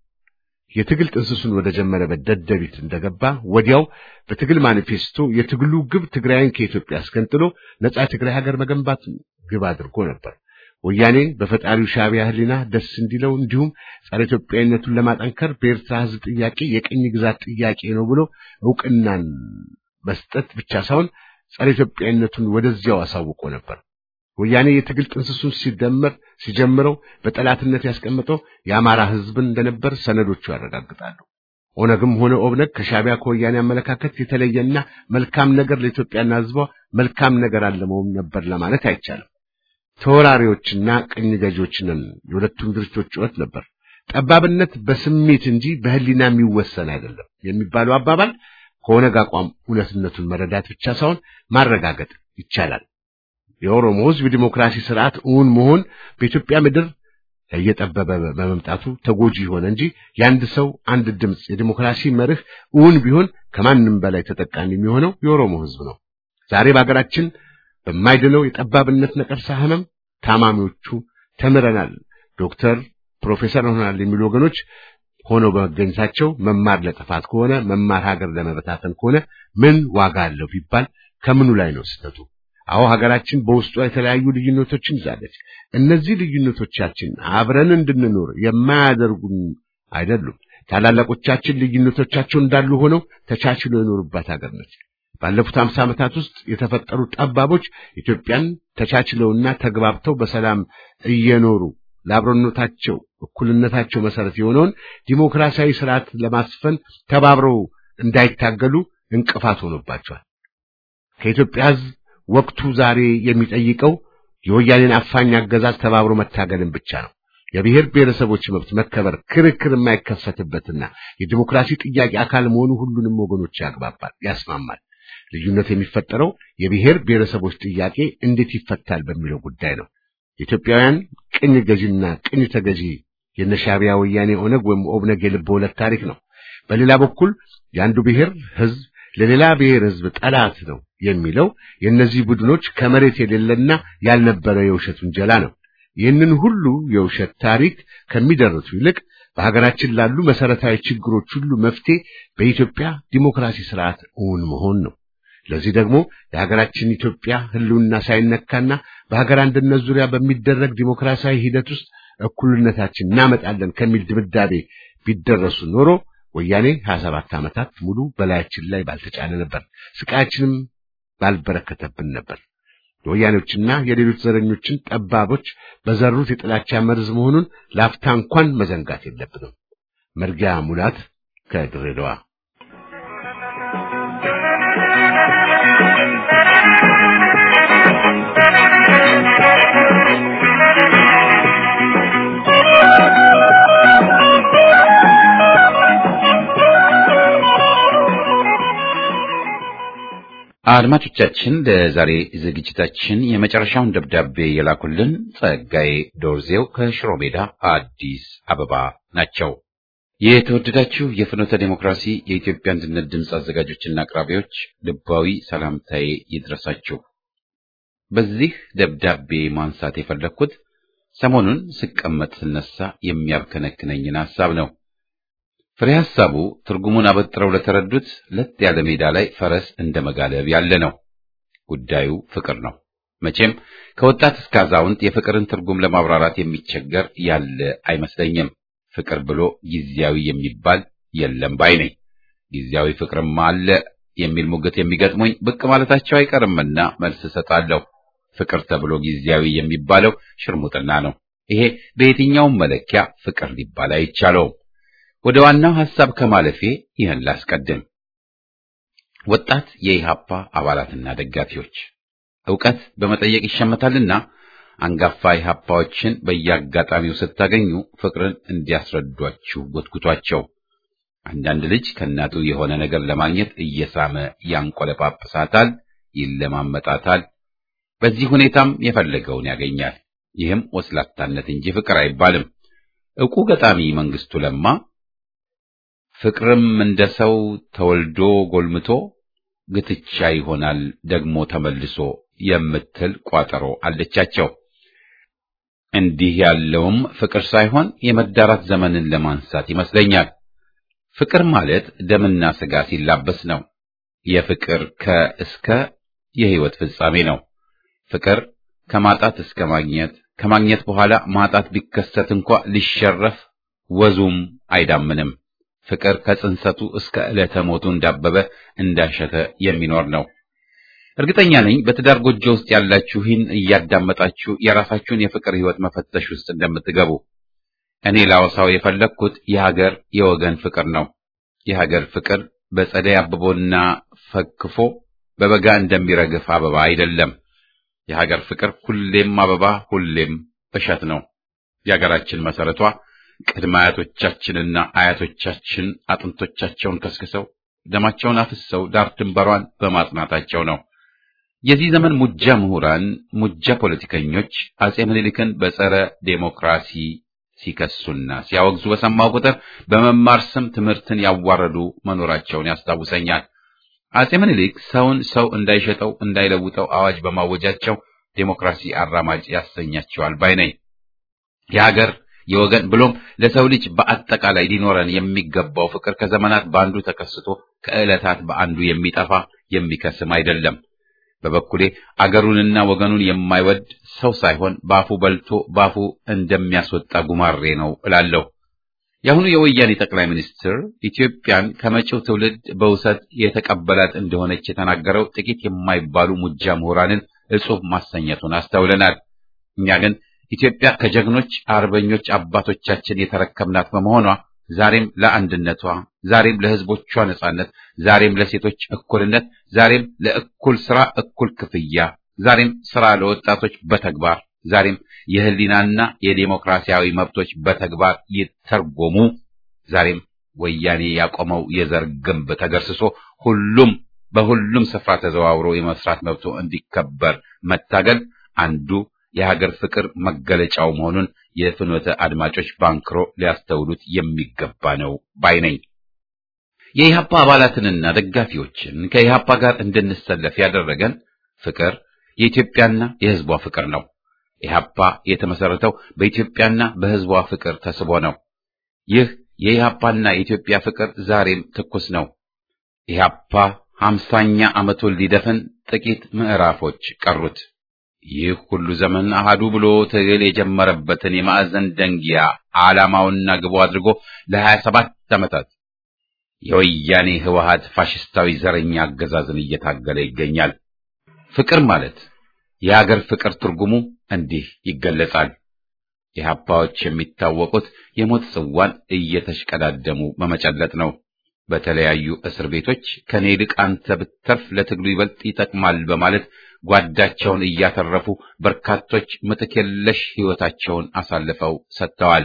የትግል ጥንስሱን ወደ ጀመረበት ደደቢት እንደገባ ወዲያው በትግል ማኒፌስቶ የትግሉ ግብ ትግራይን ከኢትዮጵያ አስገንጥሎ ነጻ ትግራይ ሀገር መገንባት ግብ አድርጎ ነበር። ወያኔ በፈጣሪው ሻቢያ ህሊና ደስ እንዲለው እንዲሁም ጸረ ኢትዮጵያዊነቱን ለማጠንከር በኤርትራ ህዝብ ጥያቄ የቅኝ ግዛት ጥያቄ ነው ብሎ እውቅናን መስጠት ብቻ ሳይሆን ጸረ ኢትዮጵያዊነቱን ወደዚያው አሳውቆ ነበር። ወያኔ የትግል ጥንስሱን ሲደመር ሲጀምረው በጠላትነት ያስቀመጠው የአማራ ህዝብን እንደነበር ሰነዶቹ ያረጋግጣሉ። ኦነግም ሆነ ኦብነግ ከሻቢያ ከወያኔ አመለካከት የተለየና መልካም ነገር ለኢትዮጵያና ህዝቧ መልካም ነገር አለመውም ነበር ለማለት አይቻልም። ተወራሪዎችና ቅኝ ገዢዎች ነን የሁለቱም ድርጅቶች ጩኸት ነበር። ጠባብነት በስሜት እንጂ በህሊና የሚወሰን አይደለም የሚባለው አባባል ከኦነግ አቋም እውነትነቱን መረዳት ብቻ ሳይሆን ማረጋገጥ ይቻላል። የኦሮሞ ህዝብ የዲሞክራሲ ስርዓት እውን መሆን በኢትዮጵያ ምድር እየጠበበ በመምጣቱ ተጎጂ ሆነ እንጂ የአንድ ሰው አንድ ድምፅ የዲሞክራሲ መርህ እውን ቢሆን ከማንም በላይ ተጠቃሚ የሚሆነው የኦሮሞ ህዝብ ነው። ዛሬ በሀገራችን በማይድነው የጠባብነት ነቀርሳ ህመም ታማሚዎቹ ተምረናል፣ ዶክተር ፕሮፌሰር ሆናል የሚሉ ወገኖች ሆነው በመገኘታቸው መማር ለጥፋት ከሆነ መማር ሀገር ለመበታተን ከሆነ ምን ዋጋ አለው ቢባል ከምኑ ላይ ነው ስህተቱ? አዎ ሀገራችን በውስጧ የተለያዩ ልዩነቶችን ይዛለች። እነዚህ ልዩነቶቻችን አብረን እንድንኖር የማያደርጉን አይደሉም። ታላላቆቻችን ልዩነቶቻቸው እንዳሉ ሆነው ተቻችሎ የኖሩባት ሀገር ነች። ባለፉት አምሳ ዓመታት ውስጥ የተፈጠሩ ጠባቦች ኢትዮጵያን ተቻችለውና ተግባብተው በሰላም እየኖሩ ለአብሮነታቸው እኩልነታቸው መሰረት የሆነውን ዲሞክራሲያዊ ስርዓት ለማስፈን ተባብረው እንዳይታገሉ እንቅፋት ሆኖባቸዋል። ከኢትዮጵያ ሕዝብ ወቅቱ ዛሬ የሚጠይቀው የወያኔን አፋኝ አገዛዝ ተባብሮ መታገልን ብቻ ነው። የብሔር ብሔረሰቦች መብት መከበር ክርክር የማይከሰትበትና የዲሞክራሲ ጥያቄ አካል መሆኑ ሁሉንም ወገኖች ያግባባል፣ ያስማማል። ልዩነት የሚፈጠረው የብሔር ብሔረሰቦች ጥያቄ እንዴት ይፈታል በሚለው ጉዳይ ነው። የኢትዮጵያውያን ቅኝ ገዢና ቅኝ ተገዢ የነሻቢያ ወያኔ ኦነግ ወይም ኦብነግ የልብ ወለድ ታሪክ ነው። በሌላ በኩል የአንዱ ብሔር ህዝብ ለሌላ ብሔር ህዝብ ጠላት ነው የሚለው የእነዚህ ቡድኖች ከመሬት የሌለና ያልነበረ የውሸት ውንጀላ ነው። ይህንን ሁሉ የውሸት ታሪክ ከሚደርሱ ይልቅ በሀገራችን ላሉ መሰረታዊ ችግሮች ሁሉ መፍትሄ በኢትዮጵያ ዲሞክራሲ ስርዓት እውን መሆን ነው። ለዚህ ደግሞ የሀገራችን ኢትዮጵያ ህልውና ሳይነካና በሀገር አንድነት ዙሪያ በሚደረግ ዲሞክራሲያዊ ሂደት ውስጥ እኩልነታችን እናመጣለን ከሚል ድምዳቤ ቢደረሱ ኖሮ ወያኔ 27 ዓመታት ሙሉ በላያችን ላይ ባልተጫነ ነበር፣ ስቃያችንም ባልበረከተብን ነበር። የወያኔዎችና የሌሎች ዘረኞችን ጠባቦች በዘሩት የጥላቻ መርዝ መሆኑን ላፍታ እንኳን መዘንጋት የለብንም። መርጊያ ሙላት ከድሬዳዋ አድማጮቻችን ለዛሬ ዝግጅታችን የመጨረሻውን ደብዳቤ የላኩልን ጸጋዬ ዶርዜው ከሽሮ ሜዳ አዲስ አበባ ናቸው። የተወደዳችሁ የፍኖተ ዴሞክራሲ የኢትዮጵያ አንድነት ድምፅ አዘጋጆችና አቅራቢዎች ልባዊ ሰላምታዬ ይድረሳችሁ። በዚህ ደብዳቤ ማንሳት የፈለግኩት ሰሞኑን ስቀመጥ ስነሳ የሚያብከነክነኝን ሐሳብ ነው። ፍሬ ሐሳቡ ትርጉሙን አበጥረው ለተረዱት ለጥ ያለ ሜዳ ላይ ፈረስ እንደ መጋለብ ያለ ነው። ጉዳዩ ፍቅር ነው። መቼም ከወጣት እስከ አዛውንት የፍቅርን ትርጉም ለማብራራት የሚቸገር ያለ አይመስለኝም። ፍቅር ብሎ ጊዜያዊ የሚባል የለም ባይ ነኝ። ጊዜያዊ ፍቅርማ አለ የሚል ሙግት የሚገጥሙኝ ብቅ ማለታቸው አይቀርምና መልስ እሰጣለሁ። ፍቅር ተብሎ ጊዜያዊ የሚባለው ሽርሙጥና ነው። ይሄ በየትኛውም መለኪያ ፍቅር ሊባል አይቻለውም። ወደ ዋናው ሐሳብ ከማለፌ ይህን ላስቀድም። ወጣት የኢሃፓ አባላትና ደጋፊዎች ዕውቀት በመጠየቅ ይሸመታልና አንጋፋ ኢሃፓዎችን በየአጋጣሚው ስታገኙ ፍቅርን እንዲያስረዷችሁ ጎትጉቷቸው። አንዳንድ ልጅ ከእናቱ የሆነ ነገር ለማግኘት እየሳመ ያንቆለጳጵሳታል፣ ይለማመጣታል። በዚህ ሁኔታም የፈለገውን ያገኛል። ይህም ወስላታነት እንጂ ፍቅር አይባልም። ዕውቁ ገጣሚ መንግስቱ ለማ ፍቅርም እንደ ሰው ተወልዶ ጎልምቶ ግትቻ ይሆናል ደግሞ ተመልሶ የምትል ቋጠሮ አለቻቸው። እንዲህ ያለውም ፍቅር ሳይሆን የመዳራት ዘመንን ለማንሳት ይመስለኛል። ፍቅር ማለት ደምና ሥጋ ሲላበስ ነው። የፍቅር ከእስከ የሕይወት ፍጻሜ ነው። ፍቅር ከማጣት እስከ ማግኘት፣ ከማግኘት በኋላ ማጣት ቢከሰት እንኳ ሊሸረፍ ወዙም አይዳምንም። ፍቅር ከጽንሰቱ እስከ ዕለተ ሞቱ እንዳበበ እንዳሸተ የሚኖር ነው። እርግጠኛ ነኝ በትዳር ጎጆ ውስጥ ያላችሁ ይህን እያዳመጣችሁ የራሳችሁን የፍቅር ሕይወት መፈተሽ ውስጥ እንደምትገቡ። እኔ ላወሳው የፈለግኩት የሀገር የወገን ፍቅር ነው። የሀገር ፍቅር በጸደይ አብቦና ፈክፎ በበጋ እንደሚረግፍ አበባ አይደለም። የሀገር ፍቅር ሁሌም አበባ፣ ሁሌም እሸት ነው። የሀገራችን መሰረቷ ቅድመ አያቶቻችንና አያቶቻችን አጥንቶቻቸውን ከስክሰው ደማቸውን አፍሰው ዳር ድንበሯን በማጽናታቸው ነው። የዚህ ዘመን ሙጃ ምሁራን፣ ሙጃ ፖለቲከኞች አጼ ምኒልክን በጸረ ዴሞክራሲ ሲከሱና ሲያወግዙ በሰማው ቁጥር በመማር ስም ትምህርትን ያዋረዱ መኖራቸውን ያስታውሰኛል። አጼ ምኒልክ ሰውን ሰው እንዳይሸጠው እንዳይለውጠው አዋጅ በማወጃቸው ዴሞክራሲ አራማጅ ያሰኛቸዋል ባይ ነኝ። የሀገር የወገን ብሎም ለሰው ልጅ በአጠቃላይ ሊኖረን የሚገባው ፍቅር ከዘመናት በአንዱ ተከስቶ ከዕለታት በአንዱ የሚጠፋ የሚከስም አይደለም። በበኩሌ አገሩንና ወገኑን የማይወድ ሰው ሳይሆን ባፉ በልቶ ባፉ እንደሚያስወጣ ጉማሬ ነው እላለሁ። የአሁኑ የወያኔ ጠቅላይ ሚኒስትር ኢትዮጵያን ከመጪው ትውልድ በውሰት የተቀበላት እንደሆነች የተናገረው ጥቂት የማይባሉ ሙጃ ምሁራንን እጹብ ማሰኘቱን አስተውለናል። እኛ ግን ኢትዮጵያ ከጀግኖች አርበኞች አባቶቻችን የተረከብናት በመሆኗ ዛሬም ለአንድነቷ፣ ዛሬም ለሕዝቦቿ ነጻነት፣ ዛሬም ለሴቶች እኩልነት፣ ዛሬም ለእኩል ስራ እኩል ክፍያ፣ ዛሬም ስራ ለወጣቶች በተግባር ዛሬም የህሊናና የዴሞክራሲያዊ መብቶች በተግባር ይተርጎሙ፣ ዛሬም ወያኔ ያቆመው የዘር ግንብ ተገርስሶ ሁሉም በሁሉም ስፍራ ተዘዋውሮ የመስራት መብቶ እንዲከበር መታገል አንዱ የሀገር ፍቅር መገለጫው መሆኑን የፍኖተ አድማጮች ባንክሮ ሊያስተውሉት የሚገባ ነው ባይ ነኝ። የኢህአፓ አባላትንና ደጋፊዎችን ከኢህአፓ ጋር እንድንሰለፍ ያደረገን ፍቅር የኢትዮጵያና የህዝቧ ፍቅር ነው። ኢህአፓ የተመሰረተው በኢትዮጵያና በህዝቧ ፍቅር ተስቦ ነው። ይህ የኢህአፓና የኢትዮጵያ ፍቅር ዛሬም ትኩስ ነው። ኢህአፓ ሀምሳኛ ዓመቱን ሊደፍን ጥቂት ምዕራፎች ቀሩት። ይህ ሁሉ ዘመን አሃዱ ብሎ ትግል የጀመረበትን የማዕዘን ደንጊያ ዓላማውና ግቡ አድርጎ ለሀያ ሰባት ዓመታት የወያኔ ህወሓት ፋሽስታዊ ዘረኛ አገዛዝን እየታገለ ይገኛል። ፍቅር ማለት የአገር ፍቅር ትርጉሙ እንዲህ ይገለጻል። ኢህአፓዎች የሚታወቁት የሞት ጽዋን እየተሽቀዳደሙ በመጨለጥ ነው። በተለያዩ እስር ቤቶች ከኔ ይልቅ አንተ ብትተርፍ ለትግሉ ይበልጥ ይጠቅማል በማለት ጓዳቸውን እያተረፉ በርካቶች ምትክ የለሽ ሕይወታቸውን አሳልፈው ሰጥተዋል።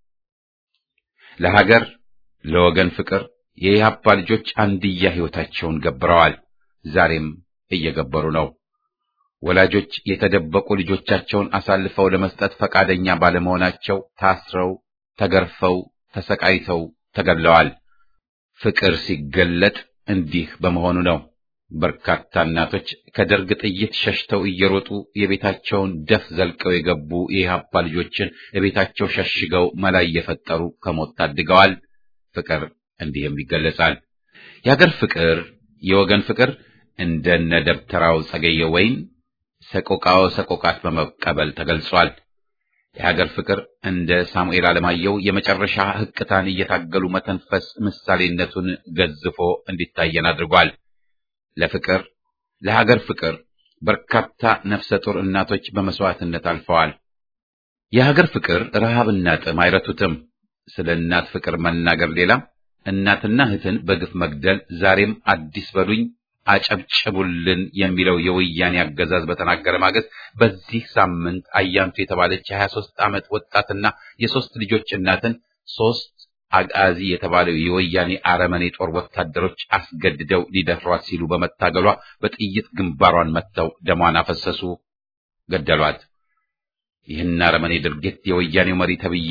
ለሀገር ለወገን ፍቅር የኢህአፓ ልጆች አንድያ ሕይወታቸውን ገብረዋል። ዛሬም እየገበሩ ነው። ወላጆች የተደበቁ ልጆቻቸውን አሳልፈው ለመስጠት ፈቃደኛ ባለመሆናቸው ታስረው፣ ተገርፈው፣ ተሰቃይተው ተገድለዋል። ፍቅር ሲገለጥ እንዲህ በመሆኑ ነው። በርካታ እናቶች ከደርግ ጥይት ሸሽተው እየሮጡ የቤታቸውን ደፍ ዘልቀው የገቡ የኢህአፓ ልጆችን የቤታቸው ሸሽገው መላ እየፈጠሩ ከሞት ታድገዋል። ፍቅር እንዲህም ይገለጻል። የሀገር ፍቅር፣ የወገን ፍቅር እንደነ ደብተራው ጸገየ ወይን ሰቆቃወ ሰቆቃት በመቀበል ተገልጿል። የሀገር ፍቅር እንደ ሳሙኤል አለማየሁ የመጨረሻ ህቅታን እየታገሉ መተንፈስ ምሳሌነቱን ገዝፎ እንዲታየን አድርጓል። ለፍቅር ለሀገር ፍቅር በርካታ ነፍሰ ጡር እናቶች በመስዋዕትነት አልፈዋል። የሀገር ፍቅር ረሃብና ጥም አይረቱትም። ስለ እናት ፍቅር መናገር ሌላ፣ እናትና እህትን በግፍ መግደል ዛሬም አዲስ በሉኝ አጨብጭቡልን የሚለው የወያኔ አገዛዝ በተናገረ ማግስት በዚህ ሳምንት አያንቱ የተባለች የሀያ ሦስት ዓመት ወጣትና የሦስት ልጆች እናትን ሦስት አጋዚ የተባለው የወያኔ አረመኔ ጦር ወታደሮች አስገድደው ሊደፍሯት ሲሉ በመታገሏ በጥይት ግንባሯን መትተው ደሟን አፈሰሱ፣ ገደሏት። ይህን አረመኔ ድርጊት የወያኔው መሪ ተብዬው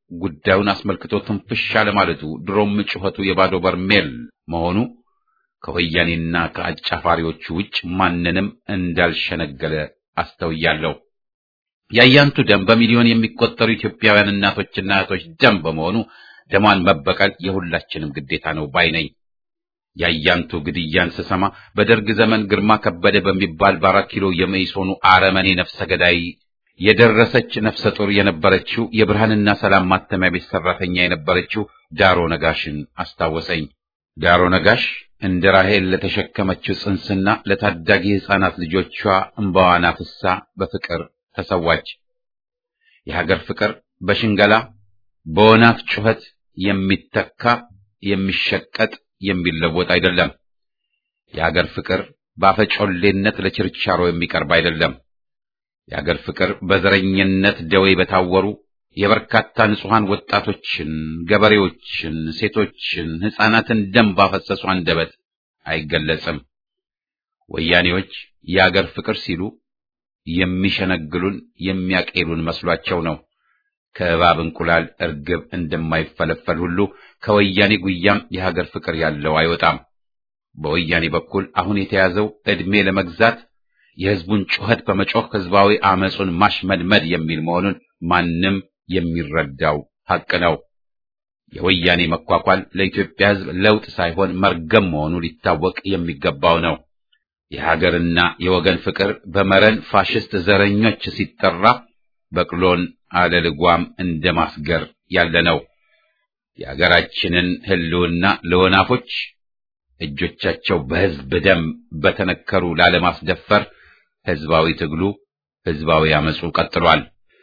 ጉዳዩን አስመልክቶ ትንፍሽ አለማለቱ ድሮም ጩኸቱ የባዶ በርሜል መሆኑ ከወያኔና ከአጫፋሪዎቹ ውጭ ማንንም እንዳልሸነገለ አስተውያለሁ። የአያንቱ ደም በሚሊዮን የሚቆጠሩ ኢትዮጵያውያን እናቶችና እህቶች ደም በመሆኑ ደሟን መበቀል የሁላችንም ግዴታ ነው ባይ ነኝ። የአያንቱ ግድያን ስሰማ በደርግ ዘመን ግርማ ከበደ በሚባል በአራት ኪሎ የመኢሶኑ አረመኔ ነፍሰ ገዳይ የደረሰች ነፍሰ ጡር የነበረችው የብርሃንና ሰላም ማተሚያ ቤት ሰራተኛ የነበረችው ዳሮ ነጋሽን አስታወሰኝ። ዳሮ ነጋሽ እንደ ራሄል ለተሸከመችው ጽንስና ለታዳጊ ሕፃናት ልጆቿ እምባዋን አፍሳ በፍቅር ተሰዋች። የሀገር ፍቅር በሽንገላ በወናፍ ጩኸት የሚተካ የሚሸቀጥ የሚለወጥ አይደለም። የሀገር ፍቅር በአፈጮሌነት ለችርቻሮ የሚቀርብ አይደለም። የሀገር ፍቅር በዘረኝነት ደዌ በታወሩ የበርካታ ንጹሐን ወጣቶችን፣ ገበሬዎችን፣ ሴቶችን፣ ሕፃናትን ደም ባፈሰሱ አንደበት አይገለጽም። ወያኔዎች የአገር ፍቅር ሲሉ የሚሸነግሉን የሚያቄሉን መስሏቸው ነው። ከእባብ እንቁላል እርግብ እንደማይፈለፈል ሁሉ ከወያኔ ጉያም የሀገር ፍቅር ያለው አይወጣም። በወያኔ በኩል አሁን የተያዘው ዕድሜ ለመግዛት የሕዝቡን ጩኸት በመጮህ ሕዝባዊ አመፁን ማሽመድመድ የሚል መሆኑን ማንም የሚረዳው ሐቅ ነው። የወያኔ መኳኳል ለኢትዮጵያ ሕዝብ ለውጥ ሳይሆን መርገም መሆኑ ሊታወቅ የሚገባው ነው። የሀገርና የወገን ፍቅር በመረን ፋሽስት ዘረኞች ሲጠራ በቅሎን አለልጓም እንደ ማስገር ያለ ነው። የሀገራችንን ሕልውና ለወናፎች እጆቻቸው በሕዝብ ደም በተነከሩ ላለማስደፈር ሕዝባዊ ትግሉ ሕዝባዊ አመፁ ቀጥሏል።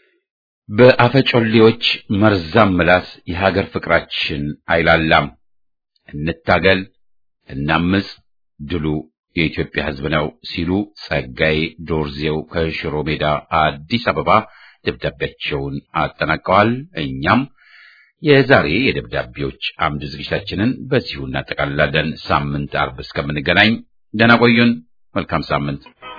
በአፈጮሌዎች መርዛም ምላስ የሀገር ፍቅራችን አይላላም። እንታገል፣ እናምፅ፣ ድሉ የኢትዮጵያ ሕዝብ ነው ሲሉ ጸጋዬ ዶርዜው ከሽሮ ሜዳ አዲስ አበባ ደብዳቤያቸውን አጠናቀዋል። እኛም የዛሬ የደብዳቤዎች አምድ ዝግጅታችንን በዚሁ እናጠቃልላለን። ሳምንት አርብ እስከምንገናኝ ደህና ቆዩን። መልካም ሳምንት።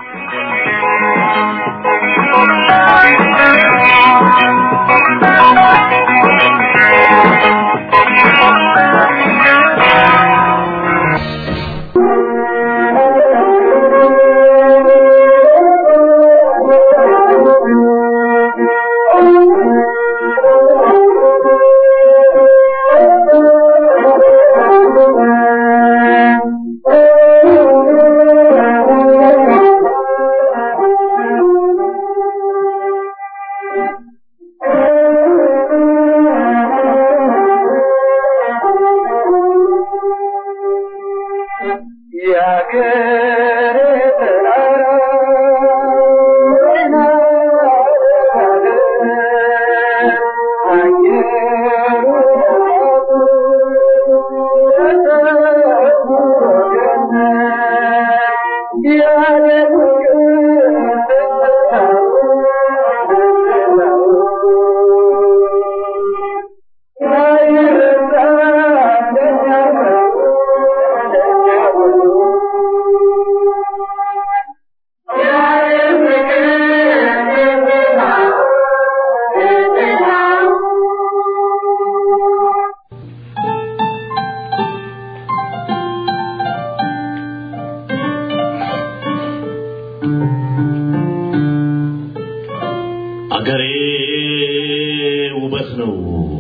አገሬ ውበት ነው፣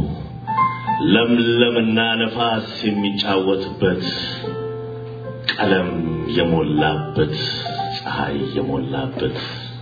ለምለምና ነፋስ የሚጫወትበት ቀለም የሞላበት ፀሐይ የሞላበት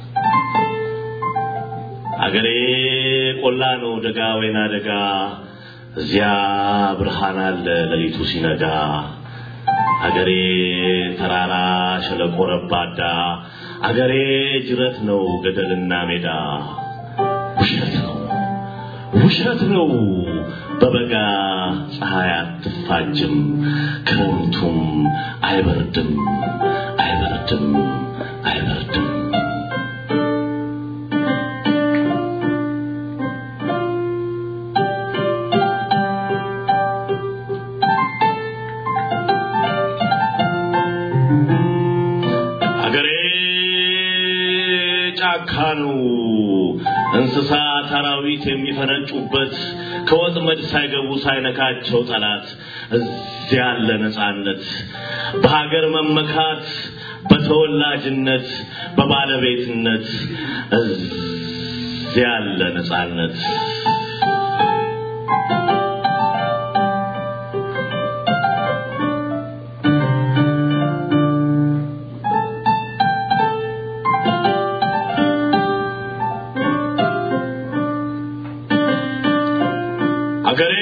አገሬ ቆላ ነው፣ ደጋ ወይና ደጋ፣ እዚያ ብርሃን አለ ሌሊቱ ሲነጋ። አገሬ ተራራ ሸለቆ ረባዳ፣ አገሬ ጅረት ነው ገደልና ሜዳ። ውሸት ነው ውሸት ነው በበጋ ፀሐይ አትፋጅም፣ ክረምቱም አይበርድም አይበርድም አይበርድም። አገሬ ጫካ ነው እንስሳት አራዊት የሚፈነጩበት ከወጥመድ ሳይገቡ ሳይነካቸው ጠላት እዚያ ያለ ነጻነት በሀገር መመካት በተወላጅነት በባለቤትነት እዚያ ያለ ነጻነት አገሬ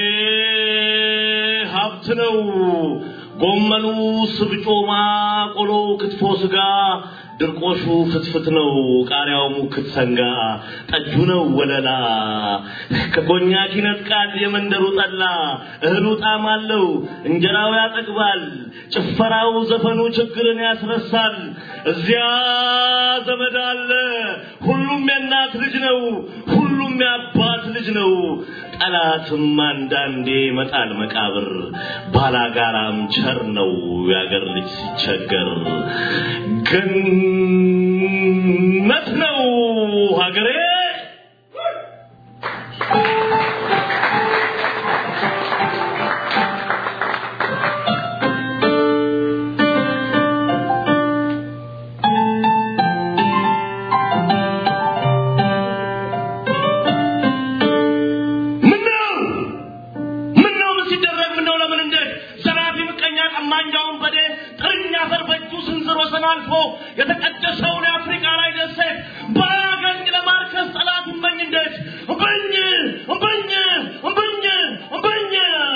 ሀብት ነው። ጎመኑ፣ ስብጮማ፣ ቆሎ፣ ክትፎ፣ ስጋ፣ ድርቆሹ ፍትፍት ነው። ቃሪያው ሙክት ሰንጋ፣ ጠጁ ነው ወለላ። ከኮኛክ ይነጥቃል የመንደሩ ጠላ። እህሉ ጣዕም አለው፣ እንጀራው ያጠግባል። ጭፈራው፣ ዘፈኑ ችግርን ያስረሳል። እዚያ ዘመድ አለ። ሁሉም የእናት ልጅ ነው። ሁሉም የአባት ልጅ ነው። ጠላትም አንዳንዴ መጣል መቃብር ባላጋራም ቸር ነው የአገር ልጅ ሲቸገር ገነት ነው ሀገሬ ምነው ምነው ምን ሲደረግ ምነው ለምን እንዴት ዘራፊ ምቀኛ ቀማኛውን በዴ ጥርኛ አፈር በእጁ ስንዝር ወሰን አልፎ የተቀደሰውን የአፍሪካ ላይ ደሴት ባያገኝ ለማርከስ ጠላት እመኝ እንዴት እምበኝ እምበኝ እምበኝ እምበኝ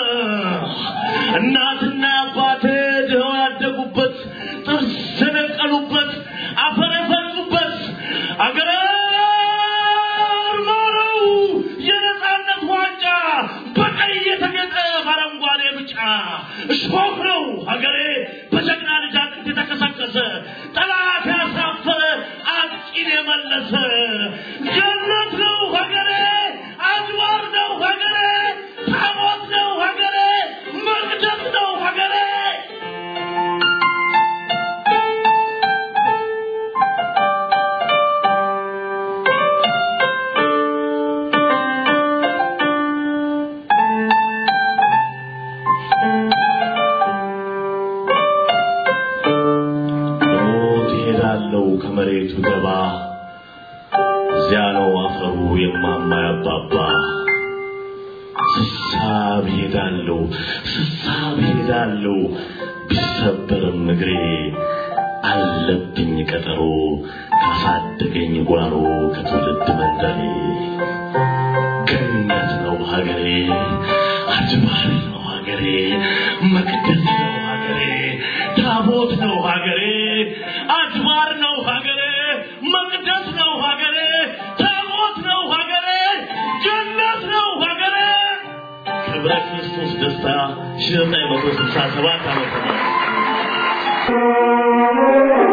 እናትና አባቴ ድኸው ያደጉበት ጥርስ የነቀሉበት አፈር የፈጹበት አገር ኖረው የነጻነት ዋንጫ በቀይ የተጌጠ በአረንጓዴ ብጫ እሾህ ነው ሀገሬ በጀግና ልጅ አጥንት የተከሰከሰ ጠላት ያሳፈረ አጥቂን የመለሰ ገነት ነው ሀገሬ አድባር ነው ሀገሬ ታቦት ነው ሀገሬ መቅደስ ነው ሀገሬ ሞት ይሄዳለው ከመሬቱ ገባ እዚያ ነው አፈሩ የማማ ያባባ ስሳብ ሄዳለው ስሳብ ሄዳለው ቢሰበርም እግሬ አለብኝ ቀጠሮ ካሳደገኝ ጓሮ ከትውልድ መንደሬ ገነት ነው ሀገሬ አድባር ነው ሀገሬ መቅደስ ነው ሀገሬ ታቦት ነው ሀገሬ አድባር ነው ሀገሬ መቅደስ ነው ሀገሬ ታቦት ነው ሀገሬ ገነት ነው ሀገሬ ክብረ ክርስቶስ ደስታ ሺህ ዘጠኝ መቶ ስልሳ ሰባት ዓመተ ምህረት